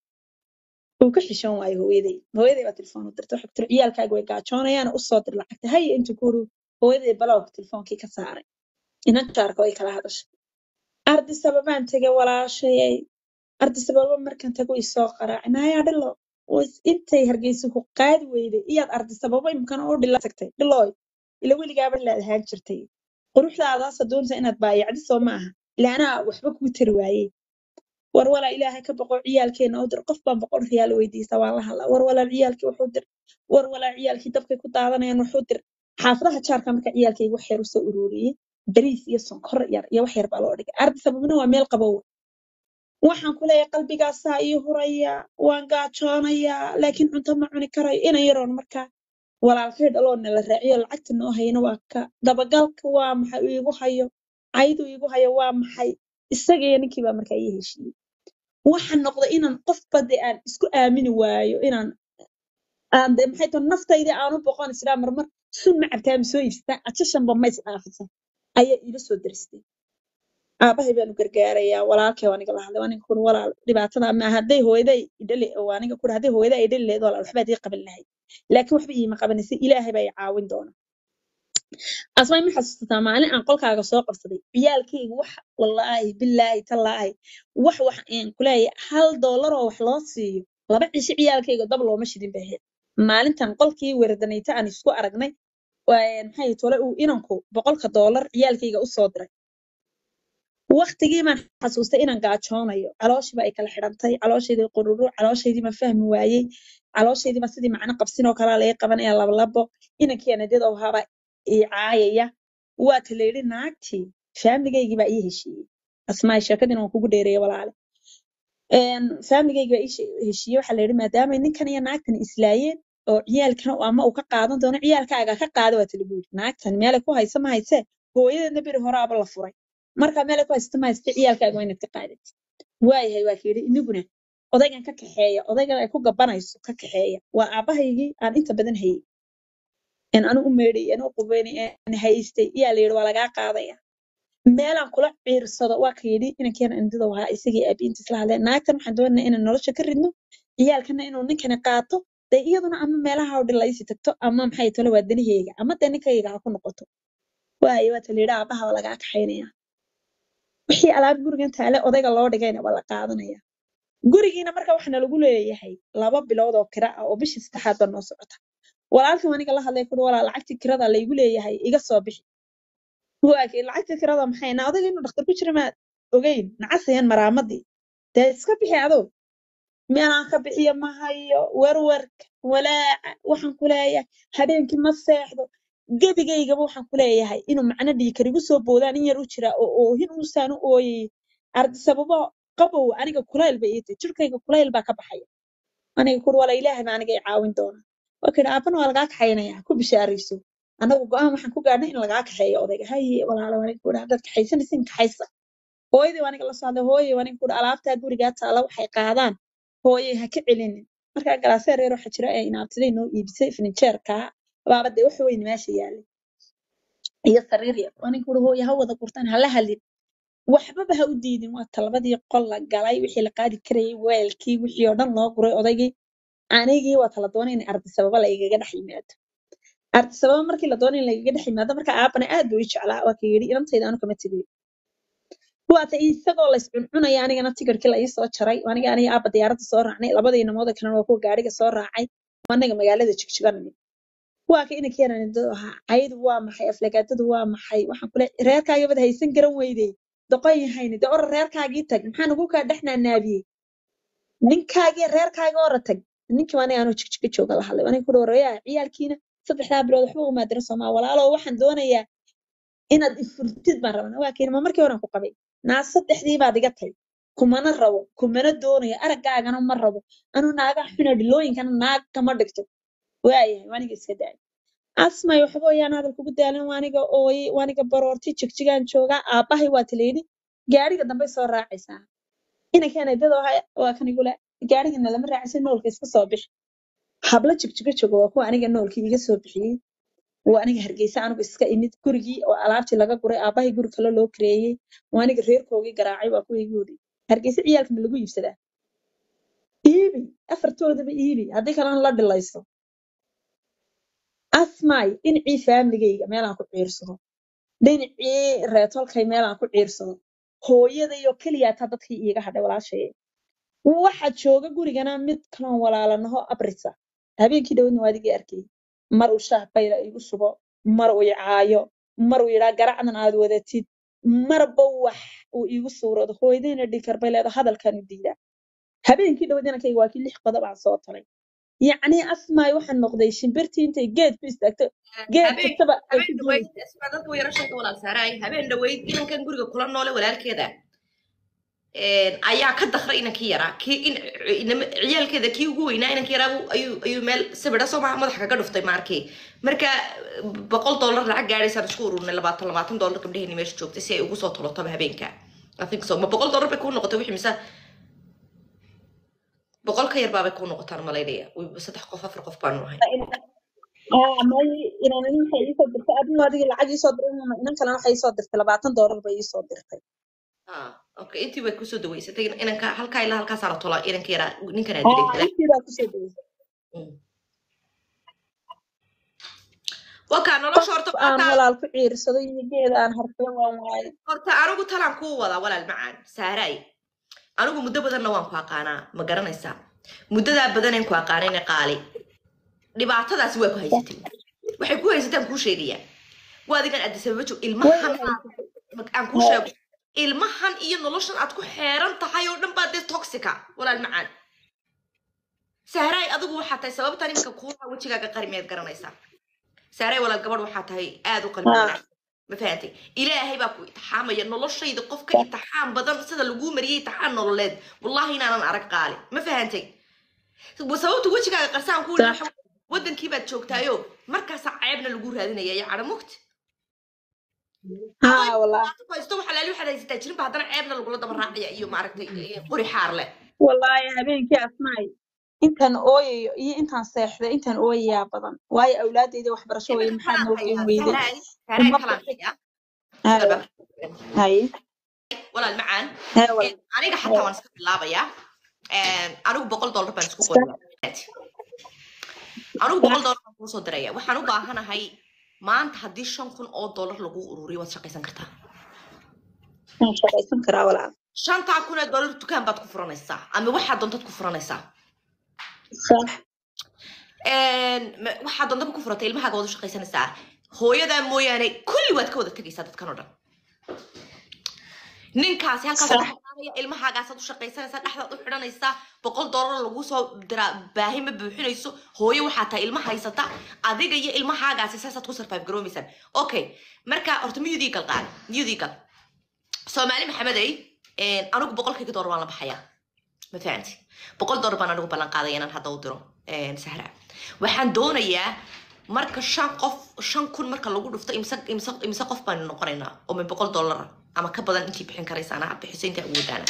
Speaker 2: uu ka xishoon waayo hooyaday hooyaday baa telefoon u dirtay waxay ku tiri ciyaalkaaga way gaajoonayaan u soo dir lacagta haya intuu ku uri hooyaday balowga telefoonkii ka saaray inan jaarka way kala hadashay ardi sababaan tegay walaashayay ardi sababa markaan tago isoo qaraacay naayaa dhilo was intay hargeysa ku qaadi weyday iyaad ardi sababa imkana oo dhila tagtay dhilooy ila weligaaba laad ahaan jirtay quruxdaadaasa doonaysa inaad baayacdi soo ma aha ila anaa waxba kuu tari waayey war walaa ilaahay ka boqo ciyaalkeena u dir qof baan boqol riyaal weydiista waan la hadlaa war walaa ciyaalkii wuxuu dir war walaa ciyaalkii dabkay ku daadanayaan wuxuu dir xaafadaha jaarka marka ciyaalkayga wax yar usoo ururiyey bariis iyo sonkor yar iyo wax yar baa loo dhigay ardi sababna waa meel qabow waxaan ku leeyahay qalbigaasaa ii huraya waan gaajoonayaa laakiin cunto ma cuni karayo inan yaroon markaa walaalkay dhaloo nala raaciyo lacagta noo hayana waa ka dabagalka waa maxay uu iigu hayo caydu iigu hayo waa maxay isagaiyo ninkii baa markaa ii heshiiyey waxa noqda inaan qofba dee aan isku aamini waayo inaan aan dee maxay tahay naftaydii aan u boqon israa marmar sun ma cabtaa ma soo iibsataa ajashanba ma is dhaafisa ayaa iila soo daristay aabahay baanu gargaarayaa walaalkay waa aniga la hadlay waa ninka kuri walaal dhibaatada ma hadday hooyaday idhali waa aniga kuri hadday hooyaday idhali lahayd walaal waxbaad ii qaban lahayd laakiin waxba iima qabanaysa ilaahay baa i caawin doona asmay ma xasuusataa maalin aan qolkaaga soo qabsaday ciyaalkayga wax wallaahi bilaahi tallaahi wax wax aan kuleeyahay hal doolar oo wax loo siiyo laba cisho ciyaalkayga dab looma shidin bay ahayd maalintan qolkii weeradanayta aan isku aragnay waa- maxay tole uu inanku boqolka doolar ciyaalkayga u soo diray waqtigii baan xasuustay inaan gaajoonayo calooshiiba ay kala xidhantay calooshaydii qururu calooshaydii baan fahmi waayey calooshaydii baan sidii macno qabsin oo kalaa laga qabanaya labalabo inankii anadiyada oo haba ii caayaya waa ta layidhi naagtii faamigaygii baa ii heshiiyey asmaay sheekadiina waan kugu dheereeyay walaale faamigaygii baa ii she- heshiiyey waxaa layidhi maadaamay ninkan iyo naagtan islaayeen oo ciyaalkan ama uu ka qaadan doono ciyaalkaaga ka qaada waa tala buuri naagtan meelay ku haysa ma haysee hooyadeedna beri horaaba la furay marka meelay ku haysta ma hayste ciyaalkaaga waa inaad ka qaadid waayahay waa kayidhi iniguna odaygan ka kaxeeya odaygan ay ku gabanayso ka kaxeeya waa aabahaygii aan inta badan hayay aan anu u meedhay aan u qubeynay aan haystay iyaa la yidhi waa lagaa qaadaya meelaan kula ciirsado waa ka yidhi inankeena indida wahaa isagii aabiinta isla hadleen naagtan waxaan doonaynaa inaan nolosha ka ridno ciyaalkana inuu ninkani qaato dee iyaduna ama meelaha oo dhan laysi tagto ama maxay tole waa danaheyga ama dee ninkayga ha ku noqoto waayo waa ta la yidhi aabaha waa lagaa kaxaynaya wixii alaab gurigan taale odayga loo dhigayna waa la qaadanaya gurigiina marka waxaana lagu leeyahay laba bilood oo kira ah oo bishii saddexaad baa noo socota walaalkii aniga la hadlay kuri walaa lacagtii kirada laygu leeyahay iga soo bixi waakii lacagtii kirada maxay na odayga inuu dhakhtar ku jira maad ogeyn nacasayan maraamadii dee iska bixi adoo meelaan ka bixiyo ma hayo werwerka walaaca waxaan ku leeyahay habeenkii ma seexdo gebigaygaba waxaan ku leeyahay inuu macno dhiikar igu soo boodaan in yar u jira oo oohin uusaan u ooyayay ardi sababo qabow aniga kulayl bay ii tahay jirkayga kulayl baa ka baxaya aniga kuri wala ilaahay baa aniga i caawin doona waa kidhi aabana waa lagaa kaxaynaya ku bishaarayso anagu go-aan waxaan ku gaadhnay in lagaa kaxeeyo odayga haye walaalo aniga kudhi haddaad kaxaysanaysin kaxaysa hooyadii waa aniga la socday hooye waa aniga kudhi alaabtaa gurigaa taala waxay qaadaan hooye ha ka celinin markaa galaaseer yar waxaa jira ee inaabtiday noo iibisay furnijeerkaa baaba dee wax weyn meesha yaalay iyo sariir yar waa aniga kudhi hooye ha wada gurtaan hala hadlin waxbaba ha u diidin waa talabadii qol la galay wixii la qaadi karayay weelkii wixii oo dhan loo guray odaygii anigii waa tala doonay in ardi sababa la igaga dhex yimaado ardi sababa markii la doonay in lagaga dhex yimaado marka aabana aad buu ii jeclaa waa ka yidhi inantayda anu kama tegayo waata isagoo lays cuncunaya anigana tigirkii la ii soo jaray aniga aniga aabba diyaaradda soo raacnay labadii namooda kalena waa kuwa gaariga soo raacay anaga magaalada jigjiganami waa ka inanka yaran indado ahaa caydu waa maxay aflagaadadu waa maxay waxaan kule reerkaagabad haysan garan weydey doqon yahayni dee ora reerkaagii tag maxaa nagu kaa dhex naanaabiyey ninkaagii reerkaaga ora tag ninkii aniga anuu jigjiga jooga la hadlay aniga kuri waraya ciyaalkiina saddexdaa bilood waxba uma dirin soomaa walaalo waxaan doonayaa inaad ifurtid baan rabnaa waa kayni ma markii horan ku qabay naa saddexdii baad iga tay kumana rabo kumana doonayo araggaagana ma rabo anuu naaga xuna dhilooyinkana naag kama dhigto waayahay waaniga iska daay asmay waxba oyaan hadal kugu daalin waaniga ooyey waaniga baroorti jigjigaan joogaa aabbahay waa talayidhi gaariga dambay soo raacaysaa inankeena dad waa kan igule gaarigana lama raacaysa noolka iska soo bixi habla jigjiga jooga waa kuwa aniga noolkii iga soo bixiyey waa aniga hargeysa anigu iska imid gurigii oo alaabtii laga guray aabbahay guri kale loo kareeyey waa aniga reerkoogii garaacay waa kuwa igu yidhi hargeysa ciyaalka ma lagu iibsadaa iibi afartoodaba iibi haddii kalena la dhilayso asmaay dhinacii faamligayga meelaan ku ciirsado dhinacii reetolkay meelaan ku ciirsado hooyadayoo keliya taa dadkii iiga hadhay walaashayay waxaa jooga gurigana mid kaloon walaalanaho abrisa habeenkii dhowdna waa adigii arkay mar uu shaah bayla igu shubo mar uu icaayo mar uu yidhaa garacdan aad wadatid marba wax uu iigu suuroodo hooyadayna dhikar bay leedo hadalkaanu diidaa habeenkii dhowd inankayga waa kii lix qodob aan soo talay yacni asmaay waxaan noqday shimbirtii intay geed ku istaagto geed
Speaker 1: habeen
Speaker 2: kastaba ay ku
Speaker 1: habeen
Speaker 2: duulayso
Speaker 1: dhaweyd isma dadka yaro sheeka walaal saaraay habeen dhaweyd inankan guriga kula noole walaalkeeda ayaa ka dakray inankii yaraa kii in inama- ciyaalkeeda kii ugu weynaa inankii yaraa buu- ayuu ayuu meel sawira soo maha madaxa kaga dhuftay maarkii marka boqol dollar lacag gaadhaysaan isku ururnay labaatan labaatan dollar gabdhaheenii meesha joogtay si ay ugu soo tolotaba habeenka I think so ma boqol dollar bay kuu noqotay wixii mise boqol ka yar baabay kuu noqotaan malaynaya Way- saddex qof afar qof baanu ahay
Speaker 2: aa may inaan nin waxay iisoo dirtay adina adiga lacag iisoo diray mama inan kalena waxay iisoo dirtay labaatan doolar bay iisoo dirtay
Speaker 1: Ah, okay intii way kusoo daweysatay inanka halkaa ilaa halkaasaa la tolaa inanka yaraa ninkanaa
Speaker 2: aa
Speaker 1: dilay
Speaker 2: intii baa kusoo daweysay
Speaker 1: wakaa nolosha horta
Speaker 2: qof aan
Speaker 1: maanta
Speaker 2: walaal ku ciirsado iyo geed aan harfado waan waayay
Speaker 1: horta anigu talaan kuu wadaa walaal macaan saaray anigu muddo badanna waan ku aqaanaa ma garanaysaa muddadaa badaneen ku aqaanayna qaali dhibaatadaasi waa ku haysatay waxay ku haysataan kuu sheegayaa waa adigan adisababa joog
Speaker 2: way
Speaker 1: ilmahan
Speaker 2: haysatay
Speaker 1: aan kuu sheego ilmahan iyo noloshan aad ku xeeran tahay oo dhan baa dee toxica walaal macaan saaray adigu waxaa tahay sababtan iminka kuulaha wejigaaga qari miyaad garanaysaa saaray walaal gabadh waxaa tahay aad u qalbi
Speaker 2: haa
Speaker 1: wanaagsan ma fahantay ilaahay baa ku itixaamaya noloshayda qofka itixaam badan sida laguu mariyay itixaam nololeed wallahi inaanan arag qaali ma fahantay sababta wejigaaga qarsaan ku
Speaker 2: sax
Speaker 1: wadankii baad joogtaayo markaasaa ceebna lagu raadinaya iyo cadho mugti
Speaker 2: haa walaa
Speaker 1: aad ku haysto waxaa laali waxaad haysataa jirinba haddana ceebna lagula daba raacaya iyo maaragtay eh, qori xaar leh
Speaker 2: wallaahi habeenkii asmaay intaan ooyayo iyo intaan seexday intaan ooyayaa badan waayo awlaadayda waxbarasho weye
Speaker 1: iminka
Speaker 2: maxaad
Speaker 1: kalaan
Speaker 2: noo geen
Speaker 1: hayaa
Speaker 2: weyday
Speaker 1: sahraay sahraay
Speaker 2: uma
Speaker 1: kalaan hayaa
Speaker 2: haye haye
Speaker 1: walaal macaan
Speaker 2: haye
Speaker 1: Eh,
Speaker 2: walaal
Speaker 1: aniga xataa waan iska bilaabayaa anigu boqol dollar baan isku qoraya anigu boqol dollar baan kuusoo diraya waxaan u baahanahay maanta haddii shan kun oo dollar lagu ururiyo waad shaqaysan kartaa
Speaker 2: waan shaqaysan karaa walaal
Speaker 1: shantaa kun ee dollar dukaan baad ku furanaysaa ama waxaad doontaad ku furanaysaa
Speaker 2: sax
Speaker 1: ma- waxaad doontaba ku furatay ilmahaaga waad u shaqaysanaysaa hooyadaa mooyaane kulli waad ka wada tegaysaa dadkan oo dhan ninkaasi halkaas
Speaker 2: sax
Speaker 1: ka qaadaya ilmahaagaasaad u shaqaysanaysaa dhexdaad u xidhanaysaa boqol dollar lagu soo diraa baahi ma buuxinayso hooyo waxaa tahay ilma haysata adiga iyo ilmahaagaasi saasaad ku survive garoomaysaan okay marka horta miyudii gal qaad miyudii gal soomaali maxamedey anigu boqolkayga dollar waan la baxayaa ma fahanti boqol dollar baan anigu ballan qaadaya inaan hadda u diro sahra waxaan doonayaa marka shan qof shan kun marka lagu dhufto imse imse imse qof baan noqonaynaa oo min boqol dollar ama ka badan intii bixin karaysaana aad bixiso intii awoodaana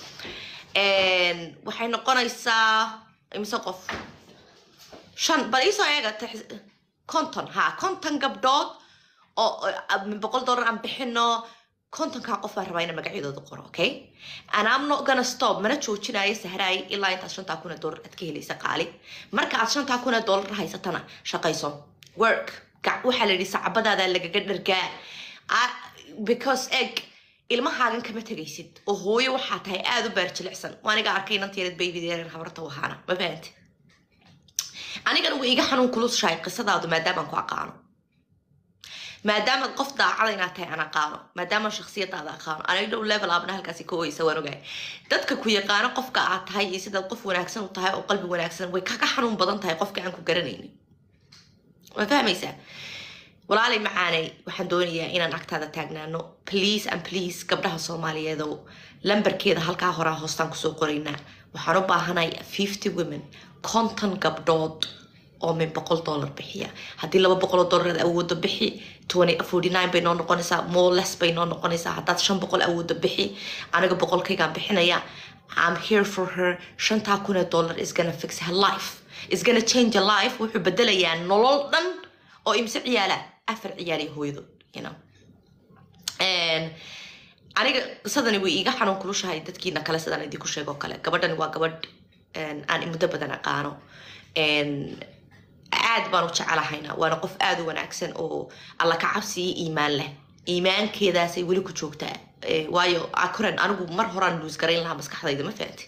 Speaker 1: waxay noqonaysaa imse qof shan bal iisoo eega tax- konton ha konton gabdhood oo oo min boqol dollar aan bixino kontonkaa qof baan rabaa inaan magacyadooda qoro okay and I'm not gonna stop mana joojinayo sahraay ilaa intaad shantaa kun ee dollar aad ka helaysa qaali marka aad shantaa kun ee dollar haysatana shaqayso work gac waxaa la yidhi sacabadaada lagaga dhargaa Ah, because egg ilmahaagan kama tegaysid oo hooyo waxaa tahay aada u beer jilicsan waa aniga arkay inanteered baybideeran habarta wahaana ma fahanti anigana way iga xanuun kulushahay qisadaadu maadaamaan ku aqaano maadaama qof daacada inaad tahay aan aqaano maadaama shaksiyadaada aqaano anay dhow level abna halkaasi ka oysa waan ogahay dadka ku yaqaano qofka aad tahay iyo sidaad qof wanaagsan u tahay oo qalbi wanaagsan way kaga xanuun badan tahay qofka aan ku garanaynin waa fahmaysaa walaalay macaanay waxaan doonayaa inaan agtaada taagnaano please and please gabdhaha soomaaliyeedow lambarkeeda halkaa horaa hoostaan kusoo qoraynaa waxaan u baahanay fifty women konton gabdhood oo min boqol dollar bixiya haddii laba boqoloo dollar aad awoodo bixi twenty forty nine bay noo noqonaysaa more less bay noo noqonaysaa haddaad shan boqol awoodo bixi aniga boqolkaygaan bixinaya I'm here for her shantaa kun ee dollar is gonna fix her life is gonna change her life wuxuu bedelayaa nolol dhan oo imse ciyaala afar ciyaal iyo hooyadood you know And aniga qisadani way iiga xanuun kulushahay dadkiina kale sidaan idinku sheego kale gabadhani waa gabadh een, aan muddo badan aqaano Een, aad baan u jecelahayna waana qof aad u wanaagsan oo alla ka cabsiyo iimaan leh iimaankeedaasay weli ku joogtaa Eh, waayo akoran anigu mar horaan luus garayn lahaa maskaxdayda ma fahanti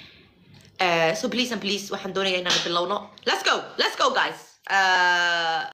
Speaker 1: Uh, so please and please waxaan doonayaa inaan bilowno let's go let's go guys uh,